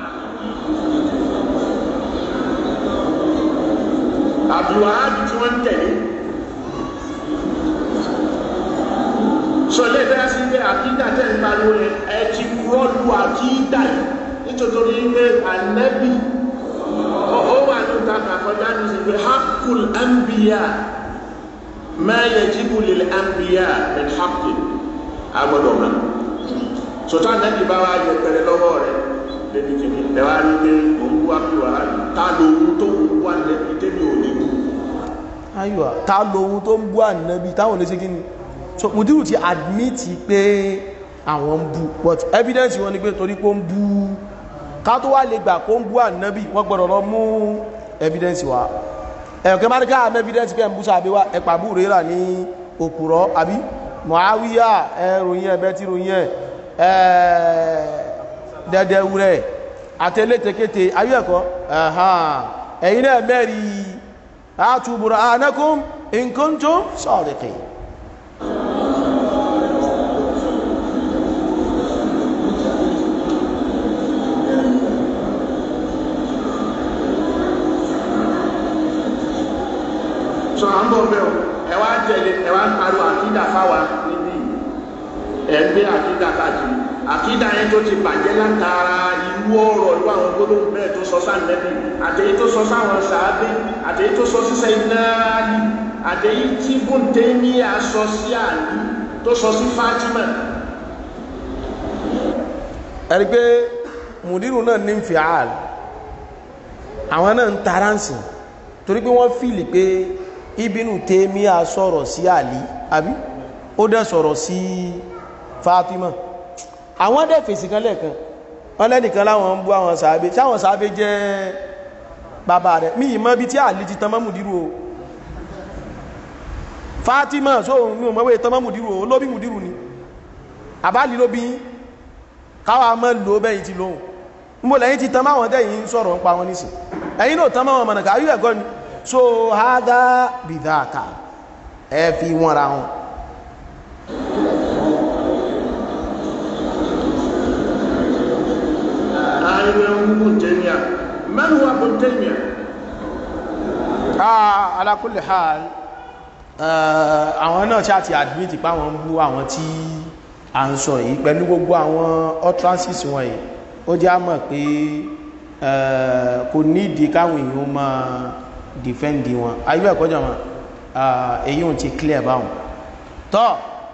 S2: àbúwáàbí tí wọ́n ń tẹ̀lé sọ ilé ìfẹ́ sí pé àkídà tẹ́ ń pariwo yẹn ẹ ti rọ́lù àkídà yìí nítorí pé ànẹ́bì ó wà ní ìta kàkọjá ní sí pé hakul anbiya ma yajibu lil anbiya min hakul agbọ́dọ̀ mọ́ sọtá ànẹ́bì bá wá yẹ pẹ̀lẹ́ lọ́wọ́ rẹ̀ lẹ́bi kìíní ẹ wá rí pé òun wá bí wàá ta lóhun tó wà lẹ́bi tẹ́bi ò ní kú
S1: ayọ̀ ta lóhun tó ń bú ànábì táwọn olè ṣe kí ni so mùdírù ti admit pé àwọn ń bú but evidence wọn ni pé torí pé ó ń bú ká tó wá lè gbà kó ń bú ànábì wọ́n gbọ́dọ̀ lọ mú evidence wa ẹ̀kẹ́ máa ní ká àmì evidence pé ń bú sábẹ́ wa ẹ̀pà bú rẹ̀ rà ní òpùrọ̀ àbí Muawiya ẹ̀ròyìn ẹ̀bẹ́ tí ròyìn ẹ̀ dẹ́dẹ́wúrẹ́ àtẹ́lẹ́tẹ̀kẹ́tẹ̀ ayé ẹ̀kọ́ ẹ̀yìn náà mẹ́rin آتوا برهانكم إن كنتم صادقين
S2: sọ à ń bọ̀ bẹ́ẹ̀ o ẹ wá tẹ̀lé ẹ wá ń pariwo àkídà fáwa níbí ẹ ń gbé àkídà káàkiri àkídà yẹn tó ti bàjẹ́ látara irú ọ̀rọ̀ irú àwọn gbólóhùn bẹ́ẹ̀ tó sọ sáànẹ́bí àtẹ̀yí tó sọ sáwọn sàábé àtẹ̀yí tó sọ sísẹ́ iná àlì àtẹ̀yí tí bóńté ní aṣọ sí àlì tó sọ sí Fátímà
S1: ẹni pé mùdírù náà ní fi ààlì àwọn náà ń taránsì torí pé wọ́n fìlì pé Ibnu Taymiya sọ̀rọ̀ sí àlì àbí ó dẹ̀ sọ̀rọ̀ sí Fátímà àwọn dẹ̀ fèsì kan lẹ́ẹ̀kan wọ́n lẹ́nìkan láwọn ń bú àwọn sàábé sáwọn sàábé jẹ́ bàbá rẹ̀ mí ìmọ̀ bí tí àlì ti tán mọ́mùdírù o Fátímà sóhun ní òmọ́wé tán mọ́mùdírù o lóbi mùdírù ni àbálì ló bí káwà mọ́ lò bẹ́yìn ti lóhun mọ́ lẹ́yìn ti tán máwọn tẹ́yìn sọ̀rọ̀ ń pa wọn nísìn ẹ̀yìn náà tán máwọn mọ̀nà káyú ẹ̀gọ́ ni so hádá bìdáàkà ẹ fi wọ́n ra wọn
S2: ààrẹ Ibn Taymiyyah man huwa Ibn Taymiyyah
S1: ah ala kulli hal àwọn náà ṣáà ti admit pa wọn bú àwọn tí a ń sọ yìí pẹ̀lú gbogbo àwọn utterances wọn yìí ó jẹ́ àmọ̀ pé kò nídìí káwọn èèyàn máa defend wọn ayé ẹ̀kọ́ jọmọ̀ èyí ò ti clear báwọn tọ́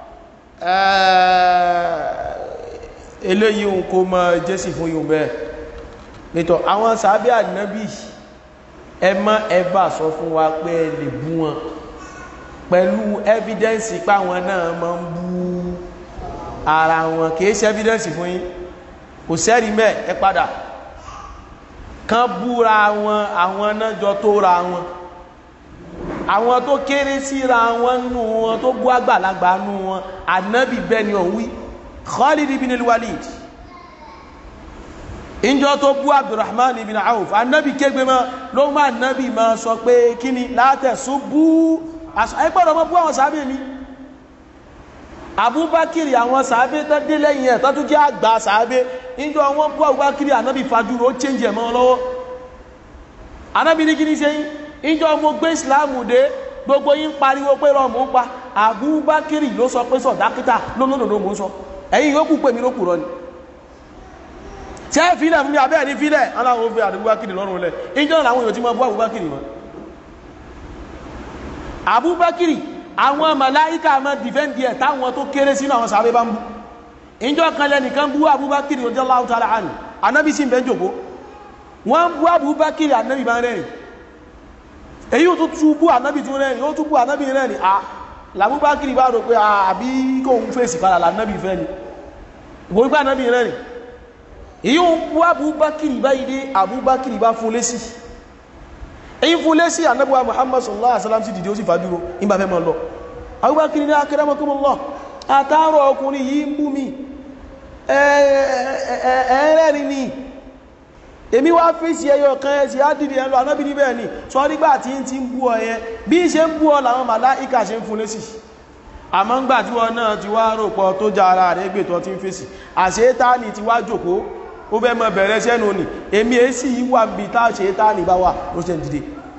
S1: eléyìí kò mọ jésì fún yóò bẹ́ẹ̀ nítọ̀ àwọn sàábí ànábì ẹ má ẹbà sọ fún wa pé ẹ lè bú wọn pẹ̀lú evidence páwọn náà máa ń bú ara wọn kìí ṣe evidence fún yín kò sẹ́rí mẹ́ ẹ padà kán búra wọn àwọn náà jọ tó ra wọn àwọn tó kéré síra wọn nù wọn tó bú àgbàlagbà nù wọn ànábì bẹ́ẹ̀ ni òun wí Khalid ibn al-Walid ìjọ tó bú abdulrahman ibn auf anabi kégbe mọ́ ló má anabi ma sọ pé kí ni látẹ̀sún bú ẹgbọ́dọ̀ mọ́ bú àwọn sàábé mi abubakiri àwọn sàábé tó dé lẹ́yìn ẹ̀ tó tún jẹ́ àgbà sàábé ìjọ wọn bú abubakiri anabi fajúro ó change ẹ̀ mọ́ lọ́wọ́ anabi ní kí ni ṣe yín ìjọ mo gbé ìsìláàmù dé gbogbo yín pariwo pé rọmù ń pa abubakiri ló sọ pé sọ dákítà lónìí mò ń sọ ẹ̀yin yóò pè mí ló kù rọ ni tí ẹ fílẹ̀ fún mi abẹ́ ní fílẹ̀ aláwọ̀ fi àdúgbàkìrì lọ́rùn lẹ̀ ìjọ́ làwọn èèyàn tí ma bú àbúbákìrì mọ́ àbúbákìrì àwọn màláíkà ma dìfẹ́ndì ẹ̀ táwọn tó kéré sínú àwọn sàábé bá ń bú ìjọ́ kan lẹ́nìkan bú àbúbákìrì radiyallahu ta'ala anhu anábì sí ìbẹ́ jòkó wọ́n bú àbúbákìrì anábì bá rẹ̀rìn èyí tó tú bú anábì tún rẹ̀rìn ó tún bú anábì rẹ̀rìn à làbúbákìrì bá rò pé àbí kóhun fèsì padà lànábì fẹ́ ni ìwòrí pé anábì rẹ̀rìn èyí ń bú abúbákìrì báyìí dé abúbákìrì bá fún lésì èyí fún lésì anábúwa muhammad sallallahu alaihi wasallam sí dìde ó sì fàdúró nígbà fẹ́ mọ́ lọ abúbákìrì ní akramakumullah àtàrọ ọkùnrin yìí ń bú mi ẹ̀ẹ́rẹ́rin ni èmi wá fèsì ẹyọ kan ẹsì ádìdì ẹlọ anábì níbẹ̀ ni sọ nígbà tí ń ti ń bú ọ yẹn bí ṣe ń bú ọ làwọn màláìkà ṣe ń fún lésì àmọ́ ńgbà tí wọ́n náà ti wá rò pọ̀ tó já ara rẹ̀ gbé tó ti ń fèsì àṣetáni ti wá jòkó ó fẹ́ mọ bẹ̀rẹ̀ sẹ́nu ni èmi èsì yìí wà bí tá àṣetáni bá wà ó ṣe ń dìde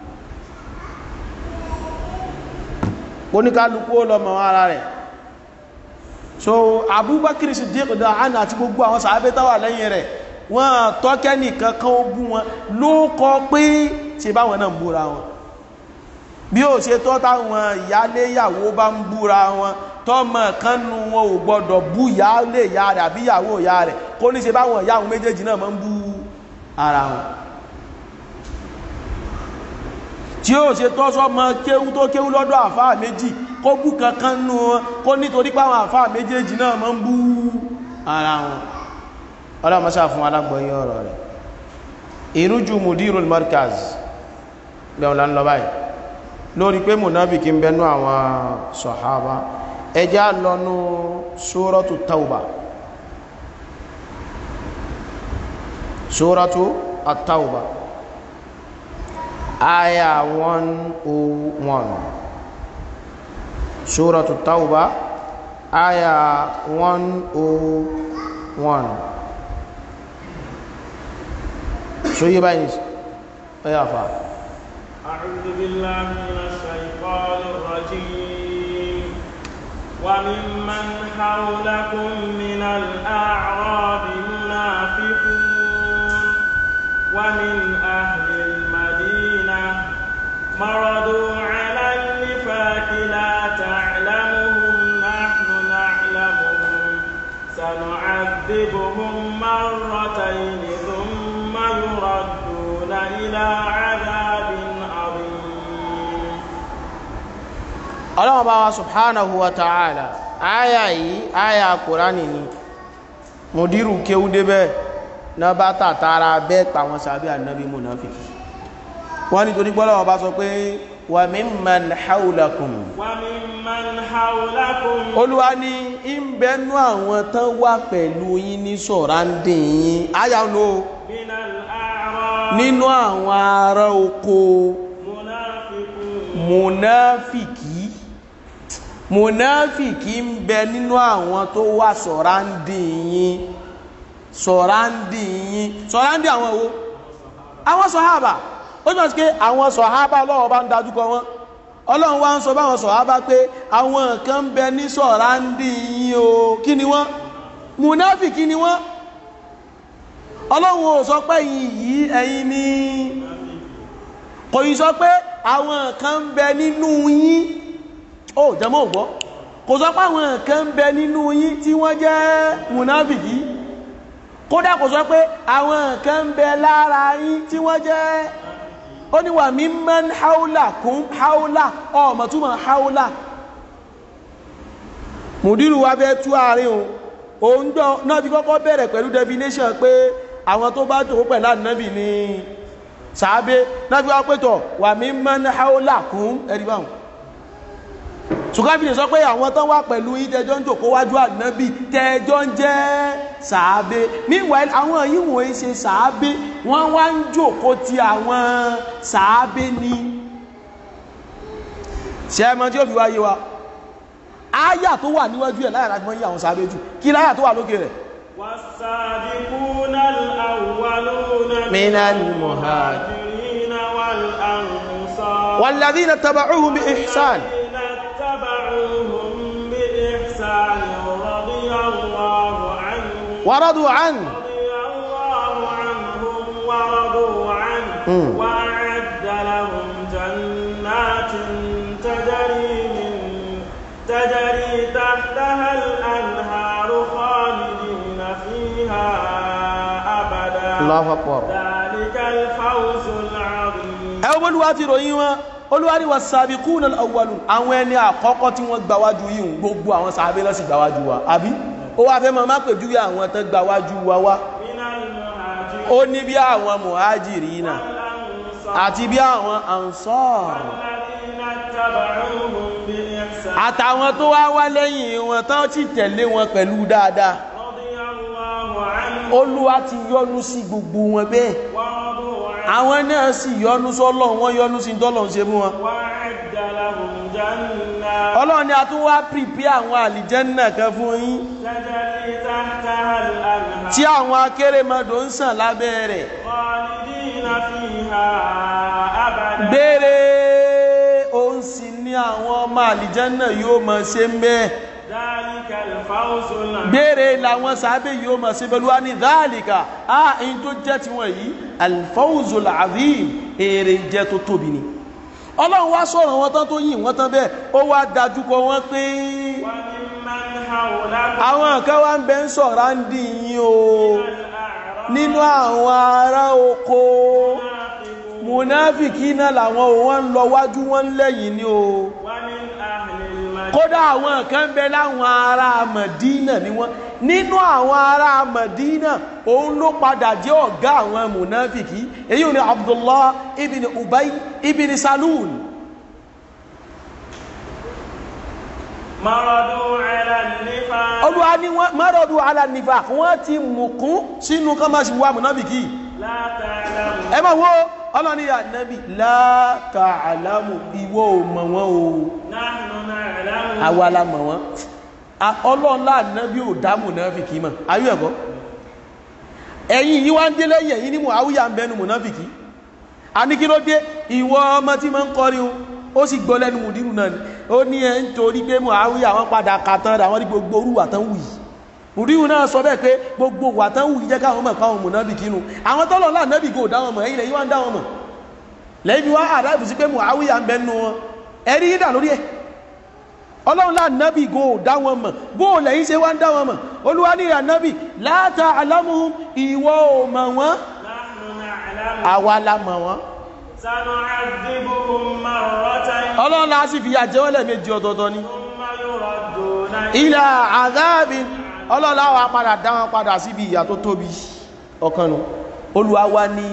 S1: oníkálukú ó lọ mọ̀ ara rẹ̀ so Abubakar Siddiq da ana àti gbogbo àwọn sàábé tó wà lẹ́yìn rẹ̀ wọ́n tọ́kẹ́ nìkan kan ó bú wọn ló kọ pé ṣe báwọn náà ń búra wọn bí ó ṣe tọ́ táwọn ìyáléyàwó bá ń búra wọn tọ́mọ kan nu wọn ò gbọ́dọ̀ bú ìyálé ìyá rẹ̀ àbí ìyàwó ìyá rẹ̀ kó ní ṣe báwọn ìyá àwọn méjèèjì náà máa ń bú ara wọn tí ó ṣe tọ́ sọ́mọ kéwú tó kéwú lọ́dọ̀ àfáà méjì kó bú kankan nu wọn kó nítorí páwọn àfáà méjèèjì náà máa ń bú ara wọn ọlọ́mọṣà fún alágbọ̀nyí ọ̀rọ̀ rẹ̀ ìrújú mudirul markaz bẹ̀rún lánàá báyìí lórí pé mùnáfìkì ń bẹnu àwọn sọ̀hábà ẹjá lọ́nú sórọ́tù tauba sórọ́tù àtàùbà aya 101 sórọ́tù tauba aya 101 so yí báyìí ẹ̀yà fàá
S3: أعوذ بالله من الشيطان الرجيم وممن حولكم من الأعراب منافقون ومن أهل المدينة مردوا على النفاق لا تعلمهم نحن نعلمهم سنعذبهم مرتين ثم يردون إلى عذاب
S1: ọlọ́wọ́ bá wa subhanahu wa ta'ala aya yìí aya kùránì ni mùdírù kéwú débẹ̀ náà bá tàtàrà bẹ́ẹ̀ pàwọn sàbí ànábí munafiki wọ́n ni torí gbọ́lọ́wọ́ bá sọ pé wa mimman hawlakum
S3: wa mimman hawlakum
S1: olúwa ní ìbẹ̀nú àwọn tán wà pẹ̀lú yín ní sọ̀rándì yín aya ló
S3: minal a'rab
S1: nínú àwọn ará oko
S3: munafiqun
S1: munafiki munafiki ń bẹ nínú àwọn tó wà sọ̀rándì yín sọ̀rándì yín sọ̀rándì àwọn owó àwọn sọ̀hábà ó jọ sí pé àwọn sọ̀hábà ọlọ́run bá ń dájúkọ wọn ọlọ́run wá ń sọ báwọn sọ̀hábà pé àwọn kan ń bẹ ní sọ̀rándì yín o kí ni wọ́n munafiki ni wọ́n ọlọ́run ò sọ pé ẹ̀yin yìí ẹ̀yin ni kò yí sọ pé àwọn kan ń bẹ nínú yín ó jẹmọ́ ògbọ́ kò sọ pé àwọn kan ń bẹ nínú yín tí wọ́n jẹ́ munafiki kódà kò sọ pé àwọn kan ń bẹ lára yín tí wọ́n jẹ́ ó ní wà mimman haula kún haula ọmọ túmọ̀ haula mùdírù wa fẹ́ tú àárín o òun jọ náà fi kọ́kọ́ bẹ̀rẹ̀ pẹ̀lú definition pé àwọn tó bá jòkó pẹ̀lú ànábì ni sàábé náà fi wá pẹ́tọ̀ wà mimman haula kún ẹ̀rí báwọn ṣùgbọ́n fi lè sọ pé àwọn tán wà pẹ̀lú yín tẹjọ́ ń jòkó wájú ànábì tẹjọ́ ń jẹ́ sàábé meanwhile àwọn yìí wọ́n ń ṣe sàábé wọ́n wá ń jòkó ti àwọn sàábé ni ṣe é mọ tí ó fi wáyé wa áyà tó wà níwájú ẹ̀ láyà láti mọ́ yí àwọn sàábé jù kí láyà tó wà lókè rẹ̀
S3: والسابقون الأولون
S1: من
S3: المهاجرين والأنصار
S1: والذين اتبعوهم بإحسان
S3: والذين اتبعوهم بإحسان رضي الله عنهم
S1: ورضوا عنه
S3: رضي الله عنهم ورضوا عنه
S1: مم.
S3: وأعد لهم جنات تجري من تجري تحتها الأنهار خالدين فيها أبدا
S1: الله أكبر
S3: ذلك الفوز العظيم
S1: ẹ wọ́n olúwa ti ròyìn wọn olúwa ní was-sabiqun al-awwalun àwọn ẹni àkọ́kọ́ tí wọ́n gbáwájú yìí ń gbogbo àwọn sàábé lọ́sì gbáwájú wa àbí ó wá fẹ́ máa má pèjúwe àwọn tán gbáwájú wa wá
S3: من المهاجرين
S1: ó ní bí àwọn muhajirina
S3: والأنصار
S1: àti bí àwọn ansar
S3: الذين اتبعوهم بإحسان
S1: àtàwọn tó wá wá lẹ́yìn wọn tán sì tẹ̀lé wọn pẹ̀lú dáadáa
S3: رضي الله عنهم
S1: olúwa ti yọ́nú sí gbogbo wọn bẹ́ẹ̀
S3: ورضوا عنه
S1: àwọn náà sì yọ́nú sọ́lọ́ wọn yọ́nú sí tọ́lọ̀ ń ṣe fún wọn
S3: وأعد لهم جنات
S1: ọlọ́run ni a tún wá pìpì àwọn àlìjẹ́nnà kan fún yín
S3: تجري تحتها الأنهار
S1: tí àwọn akérèmọdò ń sàn lábẹ́ rẹ̀
S3: خالدين فيها أبدا
S1: gbére òun sì ní àwọn ọmọ àlìjẹ́nnà yóò mọ̀ ṣe ń bẹ́ẹ̀
S3: ذلك الفوز العظيم
S1: gbére làwọn sábẹ́ yóò mọ̀ sí pẹ̀lú wa ní dáàlìkà á in tó jẹ́ ti wọ̀n yìí alfawzul azim èrè jẹ́ tó tóbi ni ọlọ́run wá sọ̀rọ̀ wọn tán tó yìn wọ́n tán bẹ́ẹ̀ ó wá dájú kọ wọ́n pé
S3: وممن حولكم
S1: àwọn kan wá ń bẹ ń sọ̀rọ̀ ń dì yín o
S3: الأعراب
S1: nínú àwọn ará oko
S3: منافقون
S1: munafiki náà làwọn ò wọ́n ń lọ wájú wọn ń lẹ́yìn ni o
S3: ومن أهل المدينة
S1: kódà àwọn kan bẹ láwọn ará Mẹdínà ni wọ́n nínú àwọn ará Mẹdínà òun ló padà jẹ́ ọ̀gá àwọn munafiki èyí ò ní Abdullah ibn Ubay ibn Salul
S3: مرضوا على النفاق
S1: olúwa ní wọ́n maradu ala nifaq wọ́n ti mùkún sínú kan máa ṣe wá munafiki
S3: لا تعلمون
S1: ẹ máa wo ọlọ́ni ya nabi la ta'lamu ìwọ ò mọ̀ wọ́n o
S3: نحن نعلم
S1: àwa la mọ̀ wọ́n A- ọlọ́nlá nabi ò dá munafiki mọ̀ ayú ẹ̀kọ́ ẹ̀yìn yí wá ń dé lẹ́yìn ẹ̀yìn ní Muawiya ń bẹnu munafiki a ní kí ló dé ìwọ ọmọ tí ma ń kọrin o ó sì gbọ́ lẹ́nu mùdírù náà ni ó ní ẹ̀ ń torí pé Muawiya àwọn padà kàtàn rẹ̀ àwọn ní gbogbo orúwà tán wù yìí mùdírù náà sọ bẹ́ẹ̀ pé gbogbo wà tán wù yìí jẹ́ káwọn mọ̀ káwọn munafiki nù àwọn tọ́lọ̀ ńlá nabi kò dá wọn mọ̀ ẹ̀yìn lẹ́yìn wá ń dá wọn mọ̀ lẹ́yìn wá àdáìbù sí pé Muawiya ń bẹnu wọn ẹ̀rí yídà lórí ẹ̀ ọlọ́run láà nábì go dá wọn mọ̀ bó lẹ́yìn ṣe wá ń dá wọn mọ̀ olúwa ní ìrà nábì la ta'lamuhum ìwọ ò mọ̀ wọ́n
S3: نحن نعلم
S1: àwa la mọ̀ wọ́n
S3: سنعذبهم مرتين
S1: ọlọ́run láà sì fi àjẹ́ wọ́n lẹ́ẹ̀mejì ọ̀tọ̀ọ̀tọ̀ ni
S3: ثم يردون
S1: ila azabin ọlọ́run láà wá padà dá wọn padà síbi ìyà tó tóbi ọ̀kan nu olúwa wá ní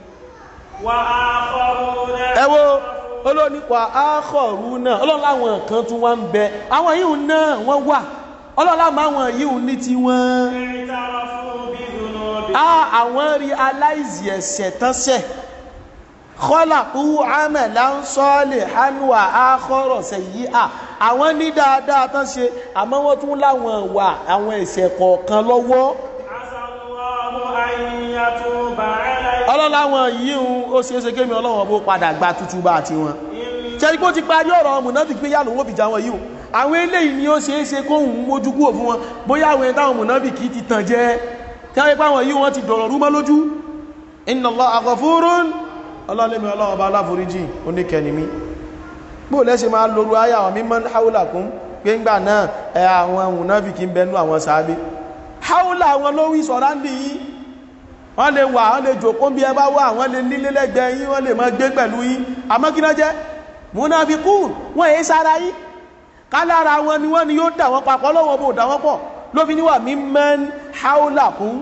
S3: وآخرون
S1: ẹ wo olónípa ákọ̀rú náà ọlọ́run láwọn kan tún wá ń bẹ àwọn yìí náà wọ́n wà ọlọ́run láwọn àwọn yìí ní tiwọn
S3: اعترفوا بذنوبهم
S1: a àwọn rí aláìsí ẹ̀ṣẹ̀ tán ṣẹ̀ khalaqu amalan salihan wa akhara sayyi'a àwọn ní dáadáa tán ṣe àmọ́ wọ́n tún láwọn wà àwọn ẹ̀ṣẹ̀ kọ̀ọ̀kan lọ́wọ́
S3: عسى الله أن يتوب عليهم
S1: ọlọ́láwọn yìí ń ó ṣe é ṣe kémi ọlọ́wọ́n bó padà gba tútù bá àti wọn ṣẹ́ni kó ti parí ọ̀rọ̀ mùnáfíkí pé yà lówó bìjà wọn yìí o àwọn eléyìí ni ó ṣe é ṣe kóhùn mójú kúrò fún wọn bóyá àwọn ẹni táwọn mùnáfíkí ti tàn jẹ tí wọ́n ipá wọn yìí wọ́n ti dọ̀rọ̀ rú mọ́ lójú inna Allaha ghafurun ọlọ́lẹ́mi ọlọ́wọ́ bá aláforíjì oníkẹni mi bó lẹ́ṣe máa lóru ayé àwọn mimman hawlakum pé ńgbà náà ẹ àwọn mùnáfíkí ń bẹnu àwọn sàábé haúlà àwọn ló wí sọ̀rọ̀ ń dì yí wọ́n lè wà wọ́n lè jòkó bí ẹ bá wà wọ́n lè nílé lẹ́gbẹ̀ẹ́ yín wọ́n lè máa gbé pẹ̀lú yín àmọ́ kí náà jẹ́ munafikun wọ́n èé sára yín kálára wọn ni wọ́n ni yóò dà wọ́n papọ̀ lọ́wọ́ bó dà wọ́n pọ̀ ló fi níwà mimman haulakum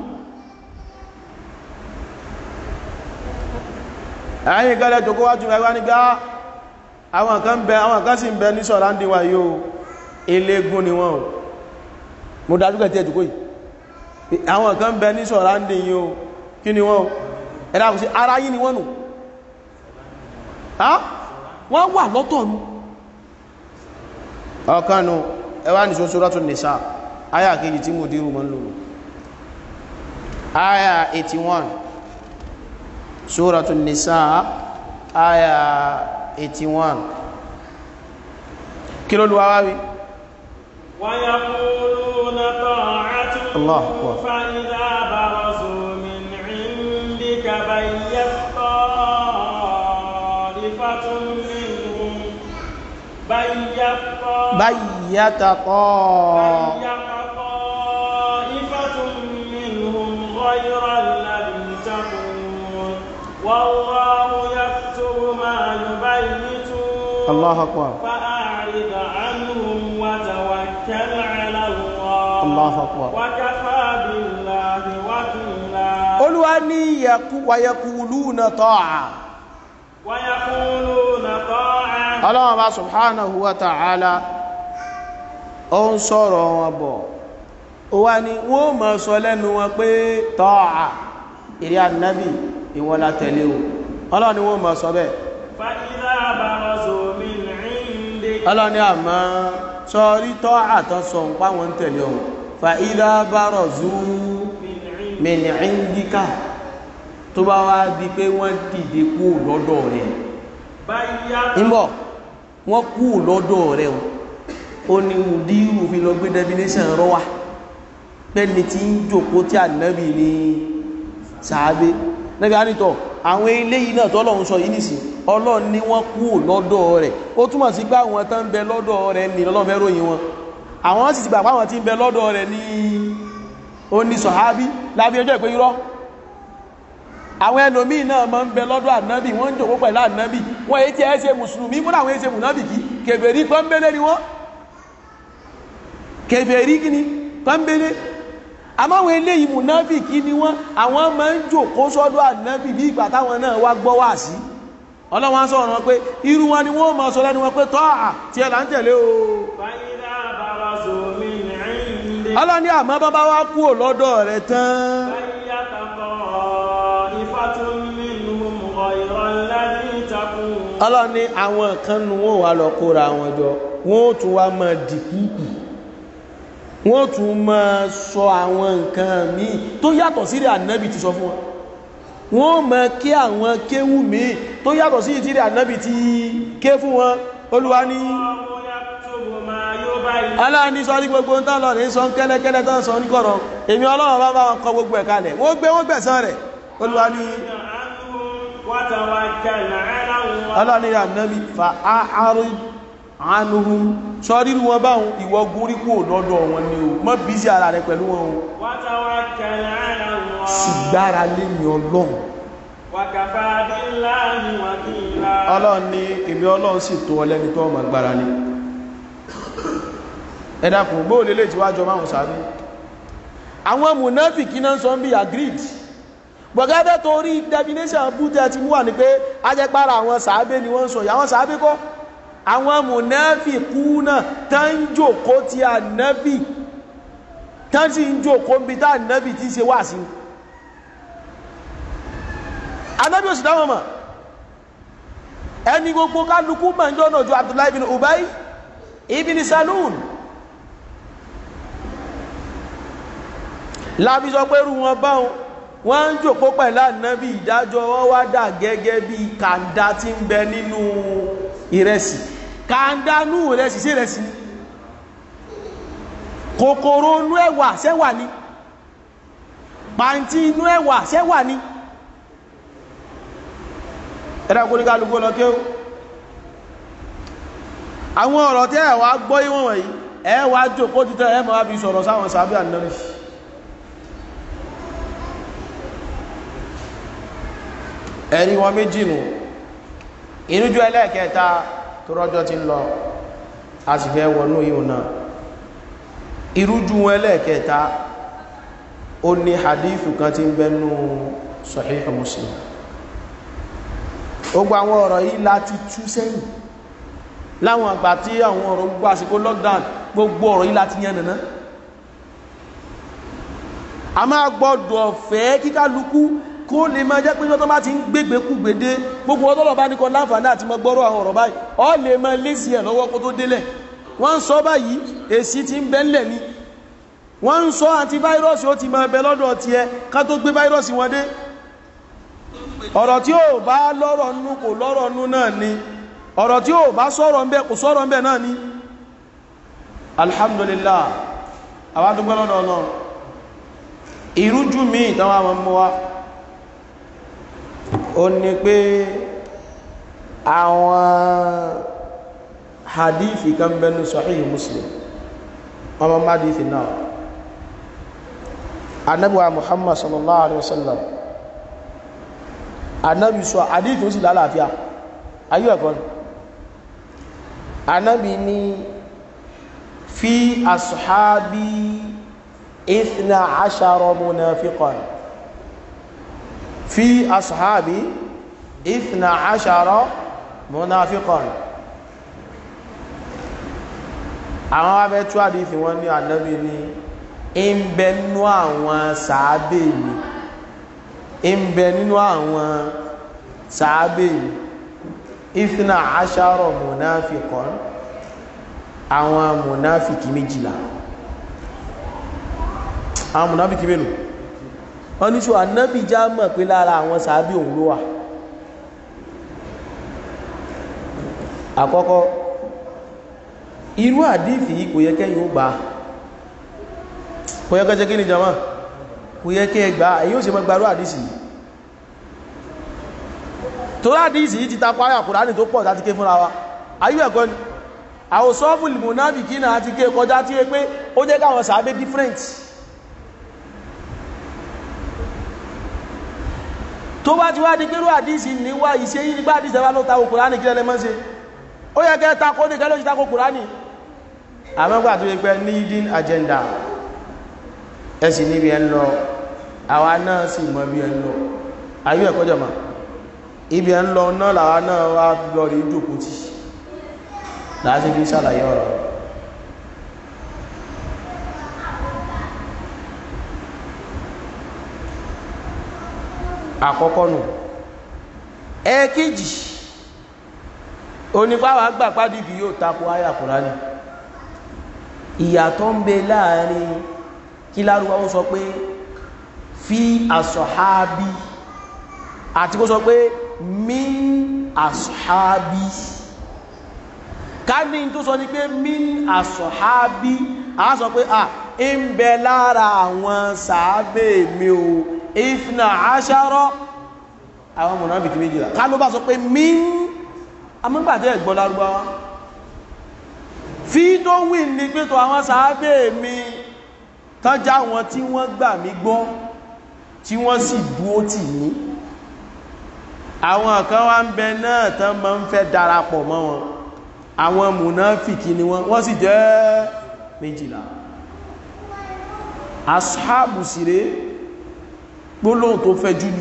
S1: ẹ̀yìn gẹ́lẹ́ jòkó wájú ẹwà nígbà àwọn kan bẹ àwọn kan sì ń bẹ ní sọ̀rọ̀ wa yóò eléégún ni wọ́n o mo dájú kẹ́ tí ẹjùkú yìí àwọn kan bẹ ní sọ̀rọ̀ yóò kí ni wọ́n o ẹ̀dá kò sí ara yìí ni wọ́n nù wọ́n wà lọ́tọ̀ nù ọ̀kanu ẹwà ní Suratul Nisa ayà kejì tí mo dírù mọ́ lòrò ayà 81 Suratul Nisa ayà 81 kí ló lùwà wáwí
S3: ويقولون طاعة
S1: الله أكبر.
S3: فإذا برزوا من عندك بيت طائفة منهم بيت طائفة
S1: bayyata tọ́
S3: طائفة منهم غير الذي تقول والله يكتب ما يبيتون
S1: Allahu akbar
S3: فأعرض عنهم وتوكل على الله
S1: Allahu akbar
S3: وكفى بالله وكيلا
S1: olúwa ní wàyẹ̀kùlúnà tọ́à
S3: ويقولون طاعة
S1: ọlọ́wọ́n bá subhanahu wa ta'ala ó ń sọ̀rọ̀ wọn bọ̀ ó wá ní wọ́n mọ̀ sọ lẹ́nu wọn pé tọ́à ìrí ànábì ìwọ́lá tẹ̀lé o ọlọ́wọ́n ni wọ́n mọ̀ sọ bẹ́ẹ̀
S3: فإذا برزوا من عندك
S1: ọlọ́wọ́n ni àmọ́ sọrí tọ́à tán sọ ń pa wọn tẹ̀lé o fa idha barazu
S3: من عندك
S1: min indika tó bá wá di pé wọ́n dìde kú lọ́dọ̀ rẹ̀
S3: بيت
S1: ńbọ̀ wọ́n kú lọ́dọ̀ rẹ̀ o ó ní mùdírù fi lọ gbé definition rọ wá pẹ́ni tí ń jòkó tí ànábì ní sàábé nẹ́bí ànítọ̀ àwọn eléyìí náà tọ́lọ́run sọ yìí nìsí ọlọ́run ní wọ́n kú lọ́dọ̀ rẹ̀ ó túmọ̀ sí pé àwọn tán ń bẹ lọ́dọ̀ rẹ̀ ní lọ́lọ́run fẹ́ ròyìn wọn àwọn sì ti gbà pé àwọn tí ń bẹ lọ́dọ̀ rẹ̀ ní ó ní sọ̀hábí lábí ọjọ́ ìpé irọ́ àwọn ẹlòmíì náà máa ń bẹ lọ́dọ̀ ànábì wọ́n ń jòkó pẹ̀lú ànábì wọ́n èyí tí ẹ ṣe mùsùlùmí múnà àwọn èyí ṣe mùnábìkí kèfèrí pọ́nbélé ni wọ́n kèfèrí kíni pọ́nbélé àmáwọn eléyìí mùnábìkí ni wọ́n àwọn máa ń jòkó sọ́dọ̀ ànábì bí ìgbà táwọn náà wá gbọ́ wá sí ọlọ́wọ́n sọ̀rọ̀ wọn pé irú wọn ni wọ́n máa sọ lẹ́nu wọn pé tọ́ à tí ẹ là ń tẹ̀lé o
S3: فإذا برزوا من عندك
S1: ọlọ́ni àmọ́ bábá wá kú lọ́dọ̀ rẹ̀ tán
S3: بيت طائفة منهم غير الذي تقول
S1: ọlọ́ni àwọn kan nu wọn wà lọ kóra wọn jọ wọn ó tún wá máa dìkúkù wọn ó tún máa sọ àwọn nǹkan míì tó yàtọ̀ sí rẹ̀ ànábì ti sọ fún wọn wọn ó máa ké àwọn kéwù míì tó yàtọ̀ sí ìtìrẹ̀ ànábì ti ké fún wọn olúwa ní
S3: الله يكتب ما يبين
S1: aláàní sọ ní gbogbo ń tán lọ ní sọ ń kẹ́lẹ́kẹ́lẹ́ tán sọ ní kọ̀rọ̀ èmi ọlọ́run bá bá wọn kọ gbogbo ẹ̀ kalẹ̀ wọ́n gbé wọ́n gbẹ̀san rẹ̀ olúwa ní
S3: عنهم وتوكل على الله
S1: ọlọ́ni ànábì fa àárín àánúhun sọ́rírù wọn báhùn ìwọ gúnrí kú lọ́dọ̀ wọn ni o mọ́ bí sí ara rẹ pẹ̀lú wọn o
S3: وتوكل على الله
S1: sì gbára lé ní ọlọ́run
S3: وكفى بالله وكيلا
S1: ọlọ́run ní èmi ọlọ́run sì tó ọlẹ́ni tó ọmọ gbára lé ẹ dákun bóò lélẹ̀ tí wájọ máa ń sáré àwọn mùnáfìkì náà sọ ń bí agreed gbọ̀gẹ́gẹ́ torí definition bútẹ́ ti mú wà ní pé ajẹ́pára àwọn sàábé ni wọ́n ń sọ ìyàwó sàábé kọ́ àwọn mùnáfìkú náà tán ń jòkó ti ànábì tán sì ń jòkó ń bi tá ànábì ti ṣe wà sí ànábì ò sì dáwọn mọ̀ ẹni gbogbo kálukú mọ̀ ń jọ́nà ju Abdullahi bin Ubay ibn Salul lábí sọ pé rú wọn báwọn wọ́n ń jòkó pẹ̀lú ànábì ìdájọ́ wọ́n wá dà gẹ́gẹ́ bí kàńdá tí ń bẹ nínú ìrẹsì kàńdá nú ìrẹsì sí ìrẹsì ni kòkòrò inú ẹ̀wà ṣẹ́wà ni pàǹtí inú ẹ̀wà ṣẹ́wà ni ẹ̀dá kó ní kálukú lọ kí ó àwọn ọ̀rọ̀ tí ẹ̀wà gbọ́ ìwọ̀n wọ̀nyí ẹ̀wà jòkó títẹ́ ẹ̀mọ́ wá fi sọ̀rọ̀ sáwọn sàbí ànábì ẹ̀rí wọn méjì nù ìrújú ẹlẹ́ẹ̀kẹta tó rọ́jọ́ ti ń lọ a sì fẹ́ wọnú yíò náà ìrújú wọn ẹlẹ́ẹ̀kẹta ó ní hadithu kan tí ń bẹnu Sahih Muslim ó gba àwọn ọ̀rọ̀ yìí láti tú sẹ́yìn láwọn àgbà tí àwọn ọ̀rọ̀ gbogbo àsìkò lockdown gbogbo ọ̀rọ̀ yìí láti yẹn nàná a máa gbọ́dọ̀ fẹ́ kíkálukú kó lè máa jẹ́ pé tó bá ti ń gbégbé kú gbédé gbogbo ọdọ́lọ̀ bá ní kọ láǹfààní àti mọ́ gbọ́rọ̀ àwọn ọ̀rọ̀ báyìí ọ lè máa lé sí ẹ̀ lọ́wọ́ kó tó délẹ̀ wọ́n ń sọ báyìí èsì ti ń bẹ́ńlẹ̀ ni wọ́n ń sọ antivirus ó ti máa bẹ lọ́dọ̀ ti ẹ ká tó gbé virus wọn dé ọ̀rọ̀ tí ó bá lọ́rọ̀ nú kò lọ́rọ̀ nú náà ni ọ̀rọ̀ tí ó bá sọ̀rọ̀ ń bẹ kò sọ̀rọ̀ ń bẹ náà ni alhamdulillah àwọn adúgbẹ́ lọ́dọ̀ náà ìrújú mi ìtàwọn àwọn ọmọ wa ó ní pé àwọn hadithi kan bẹnu sahih muslim ọmọ hadithi náà anabuwa muhammad sallallahu alaihi wasallam anabi sọ hadithi ó sì lálàáfíà ayé ẹ̀kọ́ ni anabi ni fi ashabi ithna ashara munafiqan في أصحابي اثنا عشر منافقا àwọn abẹ́tú àdífì wọn ní ànábì ní ń bẹ nínú àwọn sàábè mi ń bẹ nínú àwọn sàábè mi ìfìnà àṣàrọ̀ mùnáfikàn àwọn mùnáfikì méjìlá àwọn mùnáfikì mélòó wọ́n ní ṣò ànábì já mọ̀ pé lára àwọn sàábí òun ló wà àkọ́kọ́ irú àdífì yìí kò yẹ kẹ́yìn ó gbà kò yẹ kẹ́ jẹ́ kí ni jama kò yẹ kẹ́ gbà èyí ó ṣe mọ́ gbarú àdísì yìí tó àdísì yìí ti ta parí àkùránì tó pọ̀ láti ké fúnra wa ayú ẹ̀kọ́ ni àwọn sọ́fùlì mùnábì kí náà ti ké kọjá tí ó pé ó jẹ́ káwọn sàábé different tó bá ti wá di pẹ́rú àdísì níwá ìṣe yìí nígbà àdísì ẹwà ló tako kùránì kí lẹ́lẹ́ mọ́ ṣe ó yẹ kẹ́ tako ní kẹ́lọ́ sí tako kùránì àmọ́gbà tó yẹ pẹ́ ní hidden agenda ẹ̀sì níbi ẹ̀ ń lọ àwa náà sì mọ̀ bí ẹ̀ ń lọ ayé ẹ̀kọ́ jọ̀mọ́ ibi ẹ̀ ń lọ náà làwa náà wá lọ rí jókòó tì láti fi ṣàlàyé ọ̀rọ̀ àkọ́kọ́ nù ẹ̀ẹ́kejì onípáwà gbà pádìdì yóò tako àyà Kùránì ìyàtọ̀ ń bẹ láàrin kí lárúwá ó sọ pé fi àsọ̀hábí àti kó sọ pé min àsọ̀hábí ká ní tó sọ ní pé min àsọ̀hábí a sọ pé à ń bẹ lára àwọn sàábé mi o ìfìnà àṣàrọ̀ àwọn mọ̀nàbìkì méjìlá ká ló bá sọ pé mín amúgbàtẹ́ ẹ̀gbọ́n lárúbáwá fi tó wí ní pẹ́tọ̀ àwọn sàábé mi tọ́já wọn tí wọ́n gbà mí gbọ́ tí wọ́n sì dúó tì mí àwọn kan wá ń bẹ náà tán máa ń fẹ́ darapọ̀ mọ́ wọn àwọn mùnáfìkì ni wọ́n wọ́n sì jẹ́ méjìlá ashabu sire gbólóhùn tó fẹ́ jú ni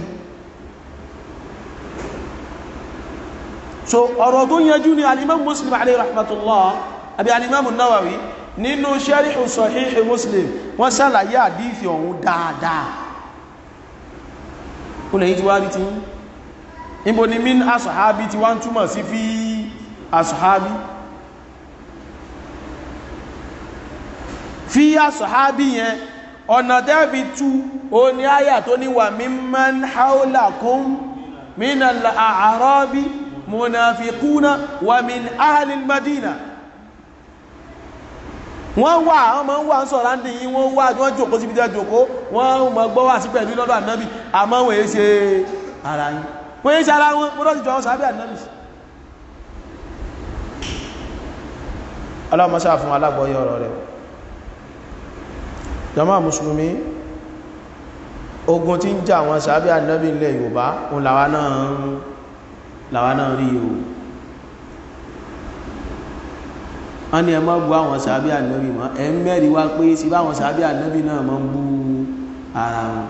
S1: so ọ̀rọ̀ tó yẹjú ni alimam muslim alayhi rahmatullah àbí alimam nawawi nínú sẹ́ríhù sọ̀híhì muslim wọ́n sàlàyé àdífì ọ̀hún dáadáa ó lè yí ti wá rí tí níbo ni min asọ̀hábí ti wá ń túmọ̀ sí fi asọ̀hábí fi asọ̀hábí yẹn ọ̀nà tẹ́ẹ̀fi tú o ní àyà tó ní wà mimman haulakum minal a'rabi munafiquna wa min ahlil madina wọ́n wà wọ́n ma ń wà ń sọ̀rọ̀ ní yí wọ́n wà wọ́n jòkó síbi tẹ́ jòkó wọ́n ma gbọ́ wà sí pẹ̀lú lọ́dọ̀ ànábì àmọ́ wọ́n èé ṣe ara yìí wọ́n èé ṣe ara wọn wọ́n lọ́dọ̀ jọ sábẹ́ ànábì aláwọ̀mọ́sá fún alágbọ́yé ọ̀rọ̀ rẹ̀ jàmá mùsùlùmí ogun tí ń jà àwọn sábẹ́ ànábì ilẹ̀ Yorùbá òun làwa náà rí o wọ́n ní ẹ má bú àwọn sàábí ànábì mọ́ ẹ mẹ́rin wá pé sí bá àwọn sàábí ànábì náà mọ́ ń bú ara wọn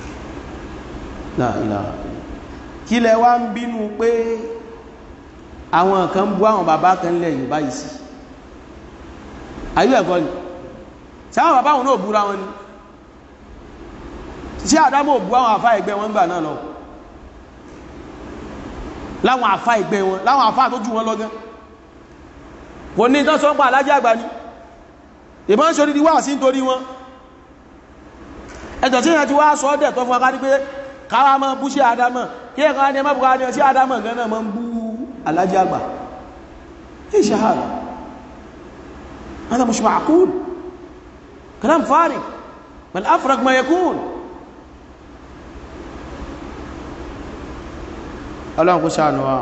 S1: láìlá kí lẹ wá ń bínú pé àwọn kan bú àwọn bàbá kan lẹ̀ Yorùbá yìí sí ayé ẹ̀kọ́ ni sáwọn bàbá wọn náà búra wọn ni sí àdámọ̀ bú àwọn àfá ẹgbẹ́ wọn gbà náà lọ láwọn àfá ẹgbẹ́ wọn láwọn àfá tó jù wọn lọ́gán kò ní tán sọ́pàá alájẹ́ àgbà ní ìbọn ṣe orí wà sí nítorí wọn ẹjọ̀ tí ìyẹn ti wá sọ ọ́dẹ̀ tó fún akárí pé káwà mọ́ bú sí àdámọ̀ kí ẹ̀kọ́ ní ẹmọ́ bukari sí àdámọ̀ gan náà mọ́ ń bú alájẹ́ àgbà ìṣàhàrà هذا مش معقول كلام فارغ بل أفرق ما يكون ọlọ́run kó ṣàánú wa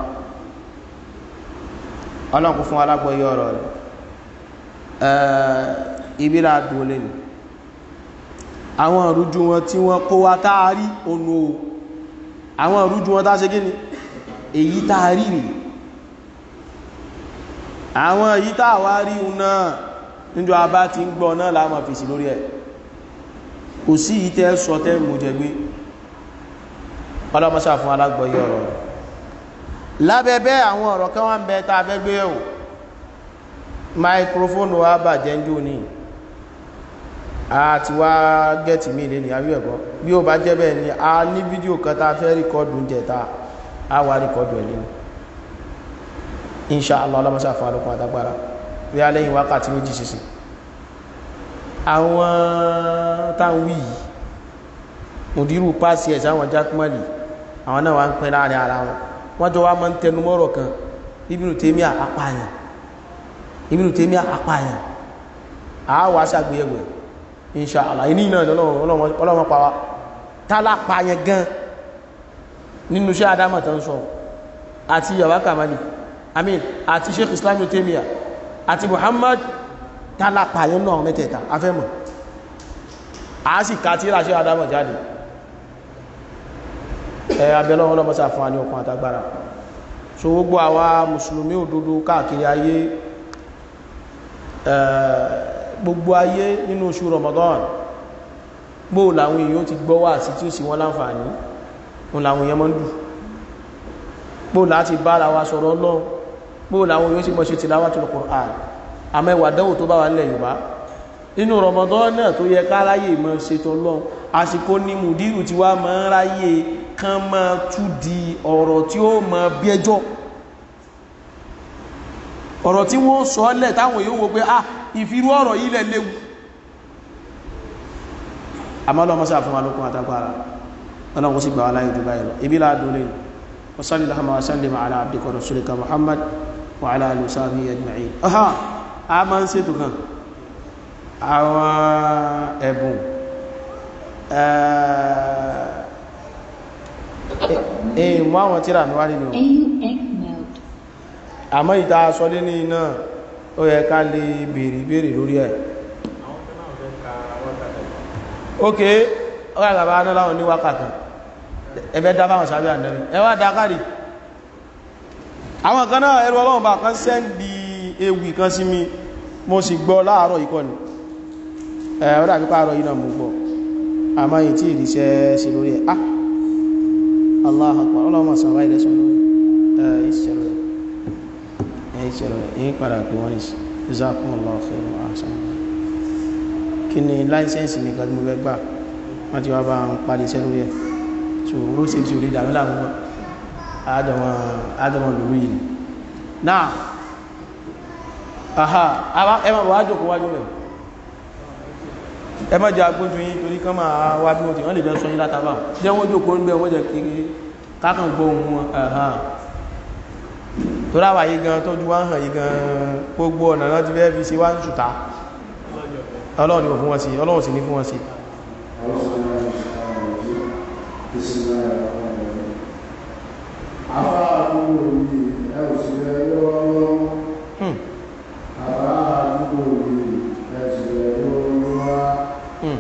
S1: ọlọ́run kó fún alágbọ́yé ọ̀rọ̀ rẹ̀ ìbíra dúnlé ni àwọn ìrújú wọn tí wọ́n kó wá táàrí ònú o àwọn ìrújú wọn tá ṣe gíní èyí táàrí rí àwọn èyí táàwá rí náà níjọ abá ti ń gbọ́ náà láàmà fèsì lórí ẹ̀ kò sí ìtẹ́ sọ tẹ́ mú jẹgbé ọlọ́mọsá fún alágbọ́yé ọ̀rọ̀ rẹ̀ lábẹ́bẹ́ àwọn ọ̀rọ̀ kan wá ń bẹ tá a fẹ́ gbé ẹ̀wò máikrófóònù wa bàjẹ́ ń jò ní àti wá gẹ́ẹ̀tì mí lè ní àbí ẹ̀kọ́ bí ó bá jẹ́ bẹ́ẹ̀ ni a ní fídíò kan tá a fẹ́ ríkọ́dù ń jẹta a wá ríkọ́dù ẹ̀ nínú inṣàlá ọlọ́mọsá fún alókun àtagbára bí a lẹ́yìn wákàtí méjì sísìn àwọn táwọn wí yìí mùdírù pàṣẹ ẹ̀ sáwọn jákúmọ̀lì àwọn náà wá ń pín láàrin ara wọn wọ́n jọ wá máa ń tẹnu mọ́rọ̀ kan Ibn Taymiyyah apààyàn Ibn Taymiyyah apààyàn àáwọ̀ aṣàgbéyẹ̀wò insha Allah iní náà ọlọ́wọ́ pa wá tálà pààyàn gan nínú iṣẹ́ adámọ̀ tó ń sọ àti yàwá kamali amin àti Sheikh Islam Ibn Taymiyyah àti Muhammad tálà pààyàn náà mẹ́tẹ̀ẹ̀ta afẹ́mọ̀ a sì ká tí ìràṣẹ́ adámọ̀ jáde ẹ abẹ́lọ́wọ́ lọ́mọ́sá fún àní ọkùn àtagbára so gbogbo àwa mùsùlùmí òdodo káàkiri ayé gbogbo ayé nínú oṣù Ramadan gbóò làwọn èèyàn ti gbọ́ wà sí tí ó sì wọ́n láǹfààní wọn làwọn èèyàn mọ́ ń dù gbóò láti bára wa sọ̀rọ̀ Ọlọ́run gbóò làwọn èèyàn sì mọ́ ṣe tilawatul Qur'an àmẹ́wà dánwò tó bá wà nílẹ̀ Yorùbá inú Ramadan náà tó yẹ ká ráyè mọ́ ṣètò Ọlọ́run àsìkò ní mùdírù tí wá mọ́ ráyè kán mọ́ tú di ọ̀rọ̀ tí ó mọ́ bí ẹjọ́ ọ̀rọ̀ tí wọ́n sọ lẹ̀ táwọn yóò wo pé ah ìfirú ọ̀rọ̀ yìí lẹ̀ léwu àmọ́lọ́mọ́sá fún alókun àtàgbàrà ọlọ́run sì gbà wá láyé jù báyìí lọ ibi láàdún lè wasalli lahama wasalli ma ala abdika wa rasulika muhammad wa ala alihi wa sahbihi ajma'in aha a ma ń ṣètò kan àwọn ẹ̀bùn ẹ̀ẹ́ mú àwọn tíra mi wá nínú
S4: AUX mode.
S1: àmọ́ ìta sọlé ní iná ó yẹ ká lè bèèrè ìbéèrè lórí ẹ̀ ok ọ̀rọ̀ àgbàbà aná láwọn ní wákàtà ẹbẹ́ dá fáwọn sábẹ́ ànẹ́rí ẹwà dákàrí àwọn kan náà ẹrù ọlọ́run bá kan sẹ́ndì ewì kan sí mi mo sì gbọ́ láàárọ̀ ikọ́ ni ẹ̀ ọ̀rọ̀ àpípá àárọ̀ yìí náà mo gbọ́ àmọ́ yìí tí ìrìṣẹ́ sí lórí ẹ̀ ah Allah akbar ọlọ́run sàn wáyé lẹ́sùn lórí ẹ̀ ìṣẹ̀lẹ̀ ẹ̀ ìṣẹ̀lẹ̀ yìí padà pé wọ́n ní jazakumullahu khairan ahsan kí ni láìsẹ́ǹsì ní kan tí mo fẹ́ gbà wọ́n ti wá bá ń parí iṣẹ́ lórí ẹ̀ so ró sí ti orí ìdàmí láàmú àádọ́mọ̀ lórí yìí náà àhá ẹmà bọ̀ wájò kó wájú rẹ̀ ẹmà jẹ́ agbójú yìí torí kán máa wá bí wọ́n ti wọ́n lè jẹ́ sọ yí látàbà jẹ́ wọ́n jò kó ń bẹ́ wọ́n jẹ́ kiri kákan gbọ́ ohun wọn ẹ̀hán tó ráwà yìí gan tójú wá ń hàn yìí gan gbogbo ọ̀nà náà ti fẹ́ fi sí wá ń ṣùtá ọlọ́run ni kò fún wọn sí ọlọ́run sì ní fún wọn sí Hmm. Hmm.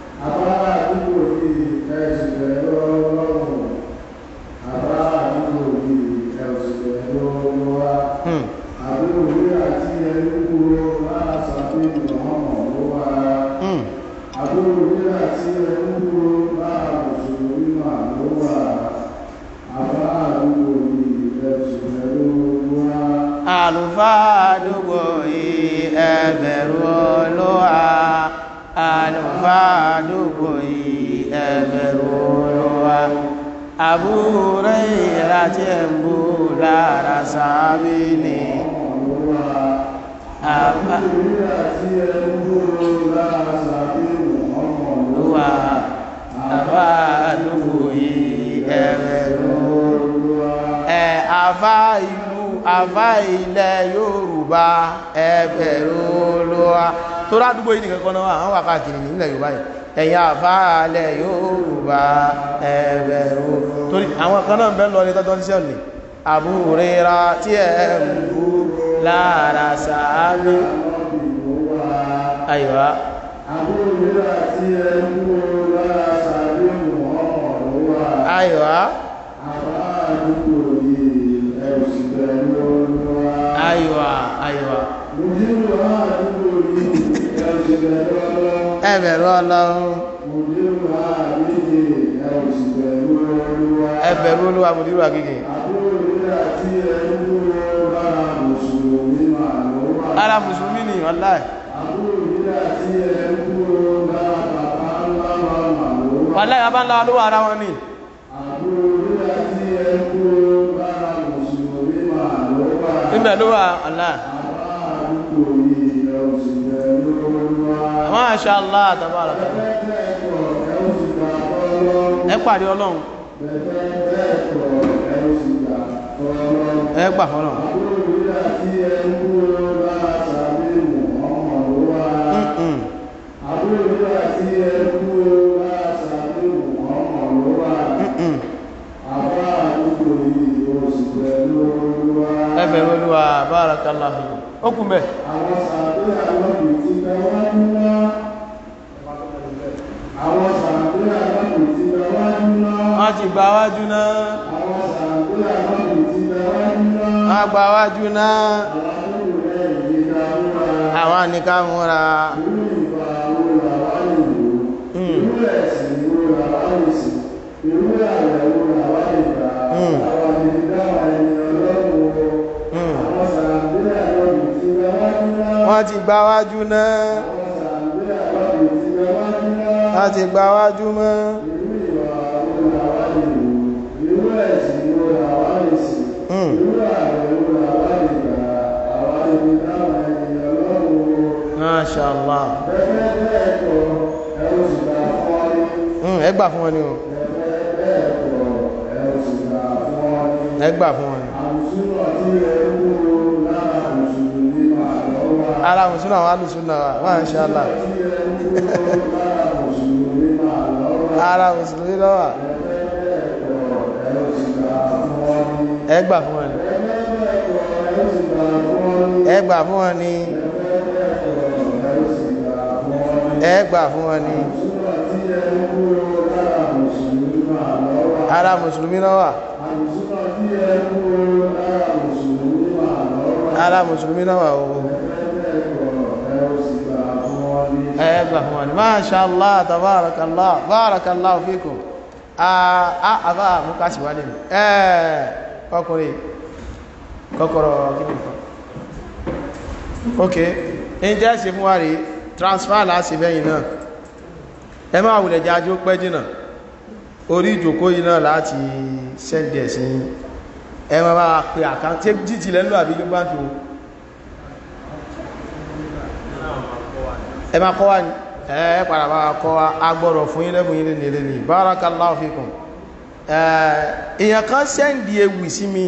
S1: Hmm. Hmm. ẹbẹ̀rù olúwa àlùfáà àdúgbò yìí ẹbẹ̀rù olúwa àbúrò ìrántí ẹ̀mbú lára sábì ní àbá olúwa àbá àdúgbò yìí ẹbẹ̀rù olúwa ẹ àfá ìlú àfá ilẹ̀ Yorùbá ẹbẹ̀rù olúwa tó rádúgbò yìí nìkan kan náà àwọn wà káàkiri nílẹ̀ Yorùbá yìí ẹ̀yin àfáàlẹ̀ Yorùbá ẹ̀bẹ̀rù torí àwọn kan náà bẹ́ lọ ní tọ́jọ́ sí ọ̀nì àbúrẹ́ra tí ẹ̀ ń bú lára sàámi àyíwá àyíwá àyíwá àyíwá ẹ̀bẹ̀rù Ọlọ́run ẹ̀bẹ̀rù Olúwa mùdírù àgígì ara mùsùlùmí ni wallahi wallahi abá ńlá olówó ara wọn ni ibẹ̀ ló wà wallahi Masha Allah tabaraka ẹ pàdé ọlọ́run ẹ gbà fọ́lọ́run Mm-mm. Mm-mm. ẹ bẹ̀rù Olúwa barakallahu ó kún bẹ́ẹ̀
S2: Àwọn sàbẹ́ àlọ́bì ti gba wájú ńlá. Àwọn sàbẹ́ àlọ́bì ti gba wájú ńlá.
S1: wọ́n ti gba wájú náà
S2: Àwọn sàbẹ́ àlọ́bì ti gba wájú ńlá.
S1: wọ́n gba wájú náà
S2: Àwọn olùrẹ́ ìgbéga múra.
S1: àwọn nìkan múra
S2: Irú ìgbà wo làwa lè lò?
S1: Mm.
S2: Irú ẹ̀sìn wo làwa lè sìn? Irú àwẹ̀ wo làwa lè gbà?
S1: Mm.
S2: Àwọn àmì dáwà ẹni ọlọ́run o.
S1: Mm.
S2: Àwọn sàbẹ́ àlọ́bì ti gba wájú ńlá.
S1: wọ́n ti gba wájú náà
S2: Àwọn sàbẹ́ àlọ́bì ti gba wájú ńlá.
S1: wọ́n ti gba wájú mọ́
S2: Irú ìwà wo làwa lè lò? Irú ẹ̀sìn wo làwa lè sìn?
S1: Mm.
S2: Irú àwẹ̀ wo làwa lè gbà? Àwa lè fi dáhùn ẹni ọlọ́run o.
S1: Masha Allah
S2: Bẹ́ẹ̀ bẹ́ẹ̀ kọ́ ẹ ó sì gbà fún ọ ní.
S1: Mm, ẹ gbà fún wọn ni o
S2: Bẹ́ẹ̀ bẹ́ẹ̀ kọ́ ẹ ó sì gbà fún ọ ní.
S1: ẹ gbà fún wọn ni
S2: Àmùsùnà tí ẹ ń wúro lára Mùsùlùmí máa lọ́wọ́.
S1: ara mùsùlùmí àwọn alùsùnà wa Masha Allah
S2: Tí ẹ ń wúro lára Mùsùlùmí máa lọ́wọ́.
S1: ara mùsùlùmí lọ́wà ẹ gbà fún wọn ni ẹ gbà fún wọn ni ẹ gbà fún wọn ni ara mùsùlùmí lọ́wà ara mùsùlùmí lọ́wà o ẹ gbà fún wọn ni Masha Allah tabarakallah barakallahu fikum àbá àmúkásí wálé mi ẹ̀ ọkùnrin kọ́kọ́rọ̀ kí ní kan ok in jẹ́ ṣe fún wa rí transfer láti bẹ́yìn náà ẹ máa wùlẹ̀ jẹ́ ajú pẹ́ jìnà orí ìjòkó yìí náà láti sẹ́ndẹ̀ sí ẹ máa bá pè àkántí jíjì lẹ́lú àbí ló bá fi wo ẹ máa kọ́ wa ní ẹ padà bá kọ́ wa agbọ́rọ̀ fún yín lẹ́bùn yín lè ní barakallahu fikum èèyàn kan sẹ́ndì ewì sí mi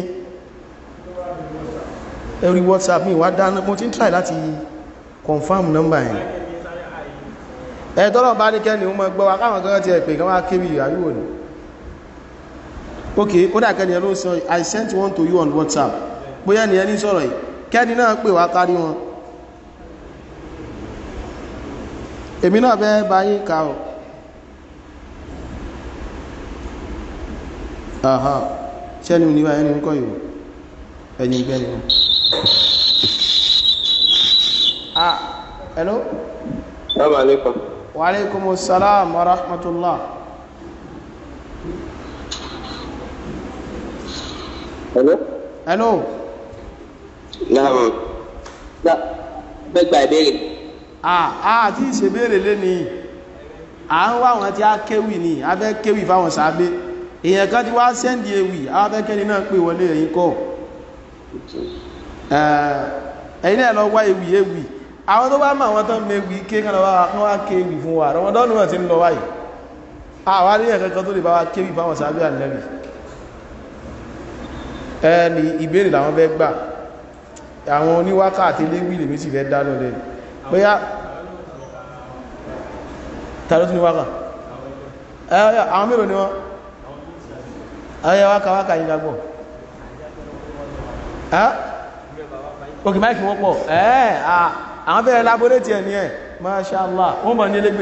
S1: ẹ̀rí whatsapp mi wá dáná mo ti ń try láti confirm number yẹn ẹ̀ tọ́lọ̀ bá ní kẹ́ni wọ́n gbọ́ wa káwọn kan ti ẹ̀ pé kán wá kéwì àríwò ní ok ó dà kẹ́ni ẹ ló sọ i sent one to you on whatsapp bóyá ni ẹni sọ̀rọ̀ yìí kẹ́ni náà pè wá kárí wọn èmi náà bẹ́ bá yín ká ọ̀ aha ṣẹ́ni ní bá ẹni ń kọ́ ìwò ẹni ìgbẹ́ni wọn ah hello
S4: Assalamu alaikum.
S1: wa alaikumus salam wa rahmatullah
S4: Hello?
S1: hello
S4: Naam. Na fẹ́ gba ìbéèrè
S1: àà tí ìṣèbéèrè lé ní à ń wá àwọn tí a kéwì ní a fẹ́ kéwì fáwọn sàábé èèyàn kan ti wá sẹ́ndì ewì àwọn fẹ́ kẹ́ni náà pè wọlé ẹ̀yìn kọ́ ẹ̀yìn náà lọ wá ewì ewì àwọn tó bá mọ̀ àwọn tó ń mewì ké kan lọ wá kán wá kéwì fún wa rọmọdọ́nù náà ti ń lọ wáyìí àwọn aríyàn kankan tó lè bá wa kéwì fáwọn sàábé ànẹ́bì ẹni ìbéèrè làwọn fẹ́ gbà àwọn oníwákà àti léwì lèmi sì fẹ́ dánú lẹ́nu bóyá tàbí tún ní wákà ẹ̀yà àwọn mélòó ni wọ́n ẹ̀yà wákà wákà yìí gbàgbọ́ ẹ́ òkè máìkì wọ́n pọ̀ ẹ́ àwọn bẹ̀rẹ̀ laborate ẹ̀ ní ẹ̀ mashallah wọ́n mọ̀ ní elégbè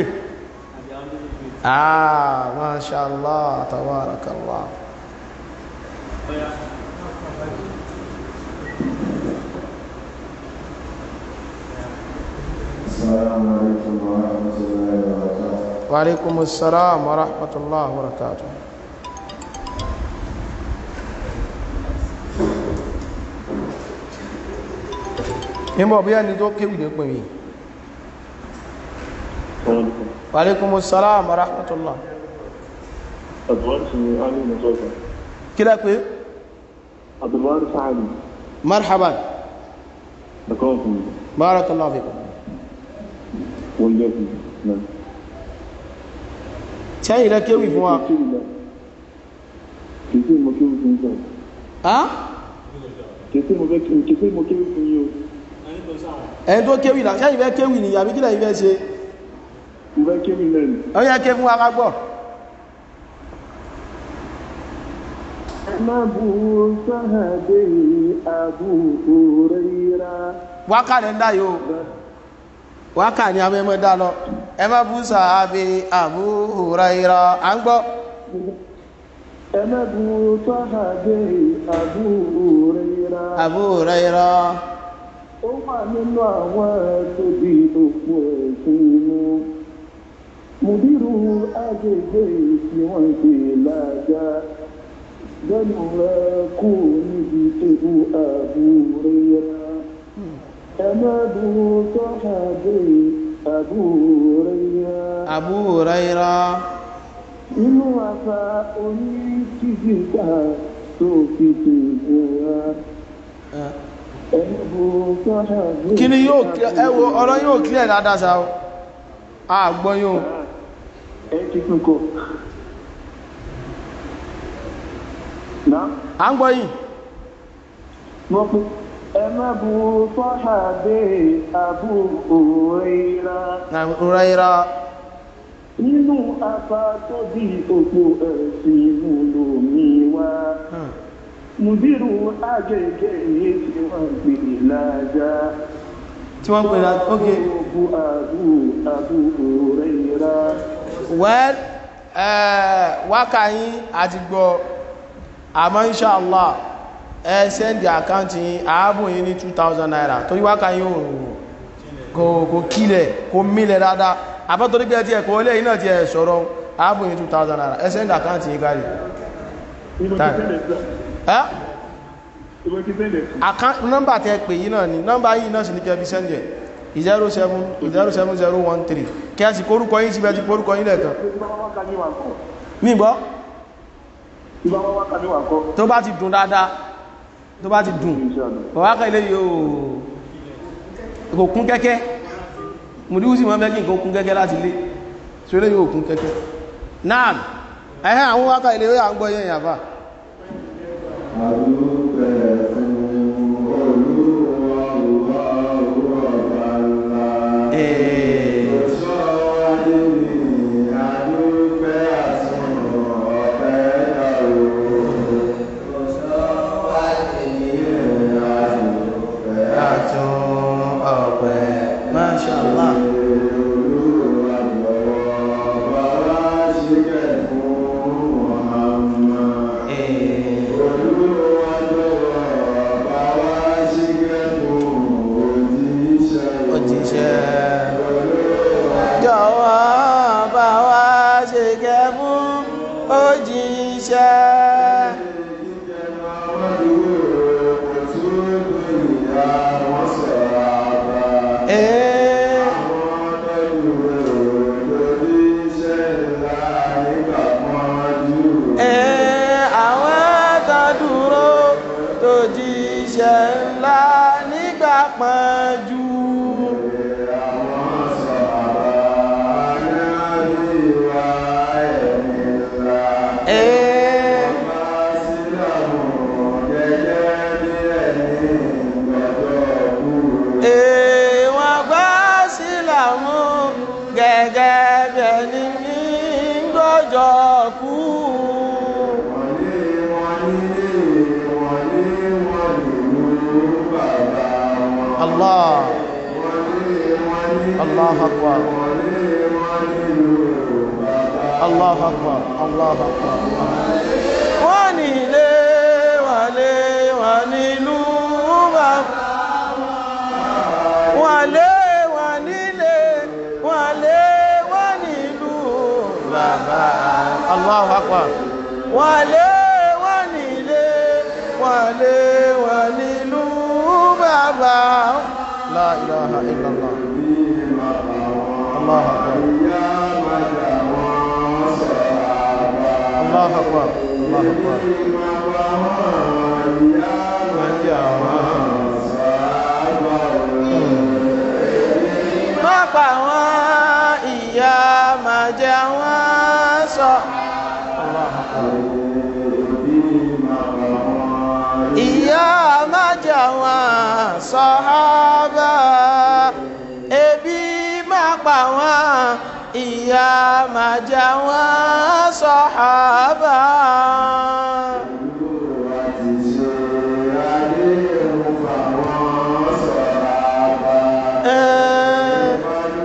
S1: ah mashallah tabarakallah
S5: السلام عليكم ورحمة الله وبركاته
S1: وعليكم السلام ورحمة الله وبركاته nígbà bí ẹni tó kéwì ní pèmí wàlékún sàlámù rahmatullah
S6: Advance ni Ali Mutoka.
S1: kí lẹ́ pé
S6: Advance Ali.
S1: marhaban
S6: Da kawai kuma.
S1: barakallahu fikum
S6: Wanda ya fi nan.
S1: sẹ́yìn lẹ́ kéwì fún wa
S6: Kìí sí mo kéwì fún yín.
S1: á
S6: Kìí sí mo fẹ́ kìí sí mo kéwì fún yín o.
S1: ẹni tó kéwì là sẹ́yìn fẹ́ kéwì ní àbí kí lẹ́yìn fẹ́ ṣe
S6: Mo fẹ́ kéwì náà ni.
S1: ó yẹ ké fún wa ká gbọ́
S6: Ẹ má bu sáhàdé Abu Huraira.
S1: wákà lẹ́ ń dá yóò wákà ní abẹ́mọ́ dá lọ ẹ má bú sàábé Abu Huraira à ń gbọ́
S6: Ẹ má bu sáhàdé Abu Huraira.
S1: Abu Huraira
S6: Ó wà nínú àwọn tó di òpó ẹ̀sìn inú. Mùdírù agbègbè tí wọ́n ṣe lájà. Bẹ́ẹ̀ni rẹ̀ kú níbi tèbú àbúrẹ́yà. Ẹ má bu sọ́hàdé àbúrẹ́yà.
S1: Abu Huraira
S6: Inú àṣà oníkìkìkà tó fi tèbú ra. Ẹ má bu sọ́hàdé.
S1: kí ni yóò ẹ wo ọ̀rọ̀ yóò clear dáadáa sa o a gbọ́ yóò
S6: Ẹ ti tún kọ. Náà.
S1: à ń gbọ́ yìí
S6: wọ́n pe ẹ má bu sọ́hàdé Abu Huraira
S1: Abu Huraira
S6: nínú apá tó bí òpó ẹ̀sìn mùlòmí wa mùdírù àgègè yìí tí wọ́n gbé lájà
S1: tí wọ́n pè láti ok
S6: bu Abu Abu Huraira
S1: well eh, wákà yín àti gbọ́ àmọ́ inshallah ẹ sẹ́ndì àkáǹtì yín àábò yín ní 2000 naira torí wákà yín ò kò kò kílẹ̀ kò mílẹ̀ dáadáa àbọ́ torí pé ẹ ti ẹ̀kọ́ ilé iná ti ẹ̀ sọ̀rọ̀ àábò yín 2000 naira ẹ sẹ́ndì àkáǹtì yín kárí
S6: ìbọn
S1: Táì.
S6: ti tẹ́lẹ̀ sí
S1: ẹ́
S6: ìbọn ti tẹ́lẹ̀ sí
S1: account nọ́mbà tẹ́ pè yí náà ni nọ́mbà yìí náà sì ní kẹfì sẹ́ndẹ̀ 07013 kẹ́ẹ̀sì kórúkọ yín síbẹ̀ ti kórúkọ yín lẹ́ẹ̀kan
S6: ìbá wá ká ní wà kọ́
S1: nígbọ́
S6: ìbá wá ká ní wà kọ́
S1: tó bá ti dùn dáadáa tó bá ti dùn ọ̀wákà ilé yóò kò kún kẹ́kẹ́ mùdíwú sí wọ́n mẹ́kí nǹkan kún kẹ́kẹ́ láti lé so ilé yóò kún kẹ́kẹ́ náà ẹ̀hẹ́ àwọn wákà ilé yóò àgbọ́ yẹn yàfà
S5: Adúpẹ́ fún Olúwa wa ọba ńlá. Sọ adé mi, adúpẹ́ àsùn ọ̀pẹ́ dàrú. Sọ adé mi, adúpẹ́
S1: àtún ọ̀pẹ́ mashallah
S5: Olúwa lọ́wọ́ bàbá ṣíkẹ̀ fún Muhammad. Olúwa lọ́wọ́ bàbá ṣíkẹ̀ fún òjíṣẹ́.
S1: òjíṣẹ́ jọ̀wọ́ bá wá ṣe kẹ́ fún òjíṣẹ́ ee ee àwọn tó dúró tó jíṣẹ́ ńlá nígbà pọ́njú ee ee wọ́n gbá sílàmù gẹ́gẹ́ bí ẹni ní gbọ́jọ́ kú Allah Allah akbar Allah akbar Allah akbar wọ́n nílé wọ́n lé wọ́n nílùú bàbá wọ́n lé wọ́n nílé wọ́n lé wọ́n nílùú bàbá Allahu Akbar wọ́n lé wọ́n nílé wọ́n lé wọ́n nílùú bàbá la ilaha illallah Allahu Akbar Allahu Akbar Allahu Akbar má pa wọn ìyá má jẹ wọn sọ. ìyá má jẹ wọn sàhábà ebi má pa wọn ìyá má jẹ wọn sàhábà. Eh,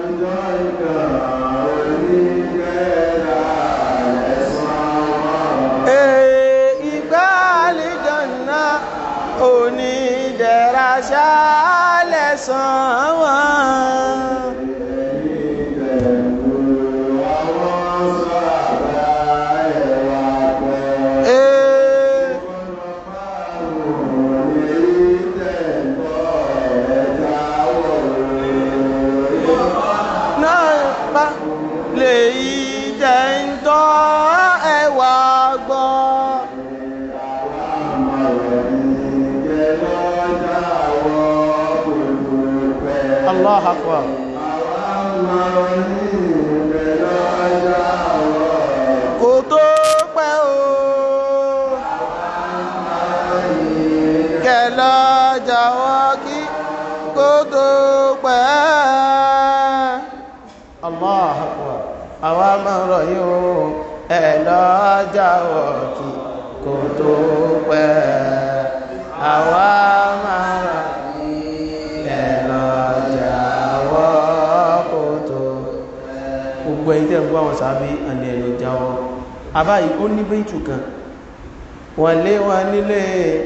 S1: eh, ìgbà àlìjọ̀nà onídẹ̀ra ṣálẹ̀ sàn wọ́n. Eh, náà bá lè yí jẹ́ ń tọ́ ẹwà gbọ́. Allah akbar. Kò tó pẹ́ o. Kẹ̀lọ́ jàwọ́ kí kò tó pẹ́. Allah akbar. Àwa máa rọ̀ yín o. Ẹ lọ jàwọ́ kí kò tó pẹ́. Àwa máa rọ̀ ẹ lọ jàwọ́ kò tó gbogbo ẹ̀yin tẹ́ ń gbọ́ àwọn sàábí àni ẹ̀lọ jáwọ́ àbáyí ó ní bẹ́ẹ̀tù kan wọ́n lé wọn nílé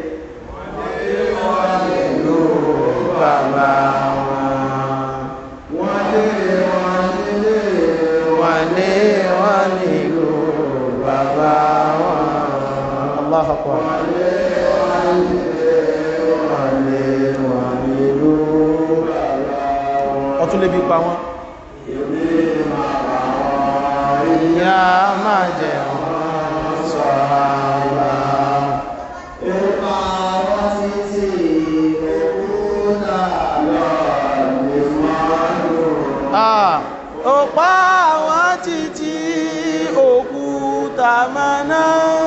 S1: bàbá wọn wọ́n lé wọn nílé wọn nílò bàbá wọn Allahu Akbar wọ́n lé wọn nílò ọtún lébi pa wọn ìyá máa jẹ wọn sọ̀rọ̀ ipa wọn títí òkúta lọ lè máa lò. ó pa wọn títí òkúta máa ná.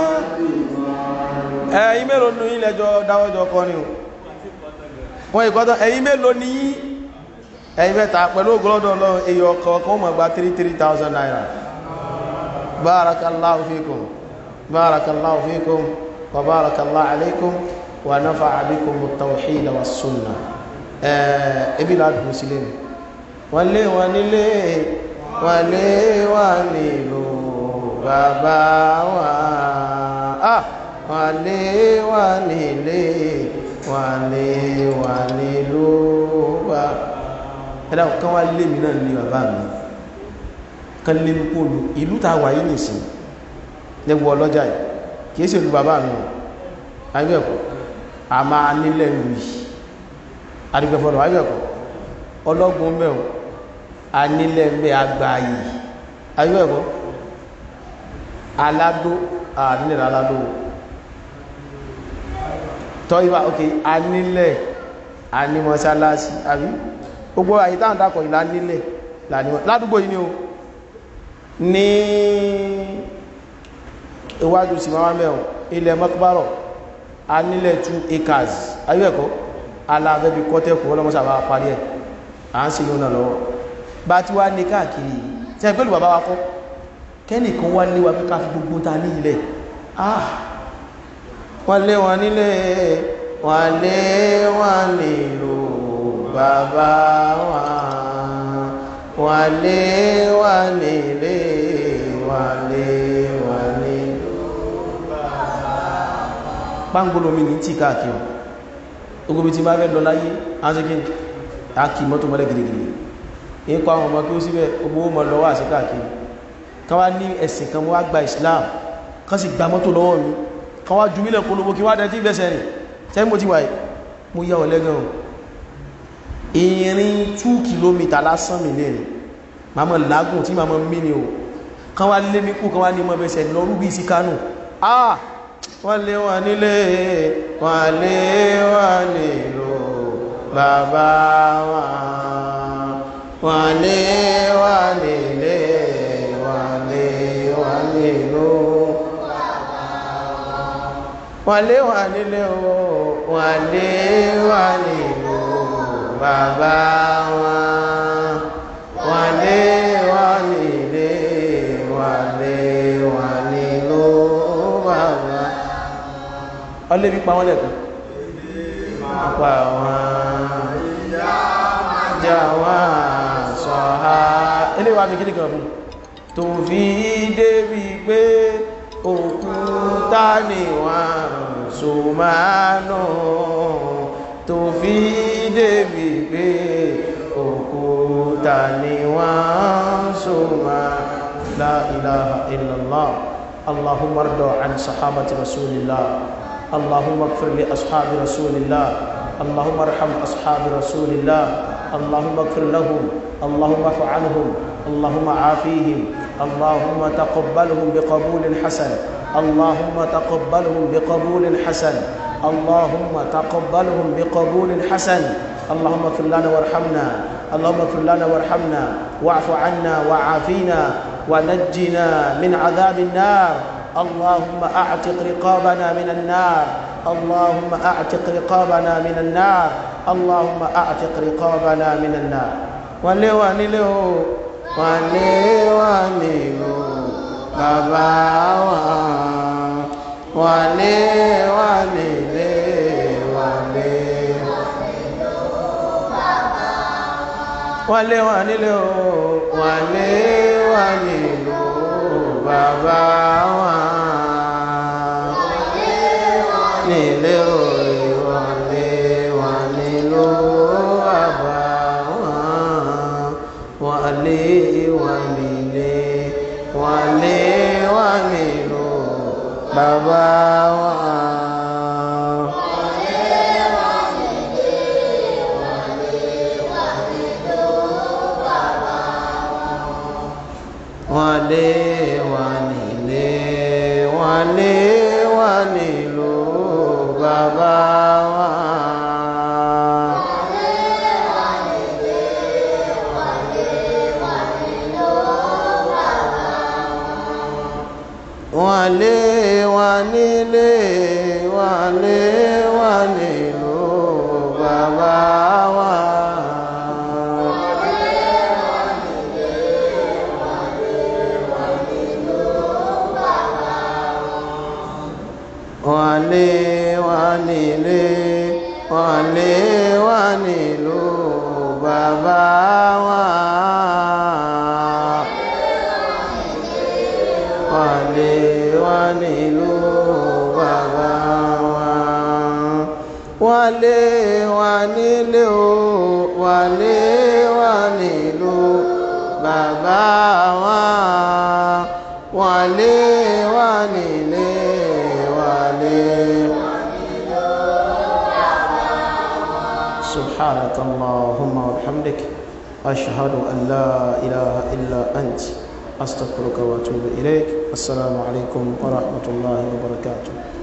S1: ẹ̀yin mélòó nínú yín lẹ́jọ́ dáwọ́jọ́ kọ́ ni o wọ́n ìkọ́tọ̀ ẹ̀yin mélòó ní yín ẹ̀yin mẹ́ta pẹ̀lú ògbọ́lọ́dọ̀ ọlọ́run èyí ọkọ̀ kan mọ̀ gba 3,000 naira barakallahu fikum barakallahu fikum wa barakallahu alaikum wa nafa'a bikum at-tawhid wa sunna ẹbí ládùn sílé mi wọ́n lé wọn nílé wọ́n lé wọn nílò bàbá wọn ah wọ́n lé wọn nílé wọ́n lé wọn nílò bàbá ẹ̀dá kan wá lé mi náà ní bàbá mi kan lé mi kó lu ìlú ta wà yí nìsín lẹ́wọ́ ọlọ́jà yìí kìí ṣe ìlú bàbá mi ayé ẹ̀kọ́ a máa nílẹ̀ ìlú yìí adigbẹ́fọ́nà ayé ẹ̀kọ́ ọlọ́gbọ̀n mẹ́wọ̀n anílẹ̀ mẹ́ agbáyì ayú ẹ̀kọ́ aládó ànílẹ̀ aládó tọ́ ìwà ok anílẹ̀ anímọ̀sálásí àbí gbogbo àyítáhùn dákọ̀ ìlà nílẹ̀ ládúgbò yìí ni o ní iwájú sí máa mẹ́wọ̀n ilẹ̀ mọ́kúbárọ̀ anílẹ̀ 2 acres ayú ẹ̀kọ́ alábẹ́bí kọ́tẹ́kù ọlọ́mọ́sàbá parí ẹ̀ à ń se yóò náà lọ́wọ́ bá tí wá ní káàkiri tí ẹ pẹ́lú bàbá wa kọ́ kẹ́nìkan wá léwa pé ká fi gbogbo ta ní ilẹ̀ ah wọ́n lé wọn nílé wọ́n lé wọn nílò bàbá wa wọ́n lé wọn nílé wọ́n lé wọn nílò pàǹgbólómi ní tí káàkiri ogobi tí bá fẹ́ lọ láyé ánsíkín àkì mọ́tò mọ́lẹ̀ gìrìgìrì in kọ́ àwọn ọmọ kí ó síbẹ̀ ogbó mọ́ lọ́wọ́ àti káàkiri kan wá ní ẹ̀sìn kan wá gba Islam kan sì gba mọ́tò lọ́wọ́ mi kan wá ju mílẹ̀ polówó kí wá dẹ̀ tí bẹ́sẹ̀ rìn tẹ́ mo ti wà mo yà ọ̀lẹ́gàn ìrìn 2 kìlómítà lásán mi lẹ́rìn ma mọ́ lágùn tí ma mọ́ mí ni o kan wá lé mi kú kan wá ní mọ́ bẹ́sẹ̀ lọ́rú bí sí Kánò ah wọ́n lé wọn nílé wọ́n lé wọn nílò bàbá wọn wọ́n lé wọn nílé wọ́n lé wọn nílò wọ́n lé wọn nílé wọ́n lé wọn nílò bàbá wọn wọ́n lé wọn nílé wọ́n lé wọn nílò bàbá ọlé bí pa wọ́n lẹ́kùn pa wọ́n jà wọ́n sọ̀há ilé wa fi kí ní kan fún tó fi débi pé òkúta ni wọ́n so máa nù tó fi débi pé òkúta ni wọ́n so máa la ilaha illallah اللهم ارض عن صحابة رسول الله اللهم اغفر لأصحاب رسول الله اللهم ارحم أصحاب رسول الله اللهم اغفر لهم اللهم اعف عنهم اللهم عافيهم اللهم تقبلهم بقبول حسن اللهم تقبلهم بقبول حسن اللهم تقبلهم بقبول حسن اللهم اغفر لنا وارحمنا اللهم اغفر لنا وارحمنا واعف عنا وعافينا ونجنا من عذاب النار اللهم اعتق رقابنا من النار اللهم اعتق رقابنا من النار اللهم اعتق رقابنا من النار wale wanile o wale wanile o bàbá wa wale wanile wale wale wanile o wale wanile o bàbá wa nílé o wale wanile o bàbá wa wale wanile wale wanile o bàbá wa. wale wanile wale wanilo bàbá wa. wale wanile wale wanilo bàbá wa. wale wanile wale wanilo bàbá wa. wale wanilo bàbá wa. wale wanile o wale wanilo bàbá wa. wale wanile wale. سبحانك اللهم وبحمدك أشهد أن لا إله إلا أنت أستغفرك وأتوب إليك السلام عليكم ورحمة الله وبركاته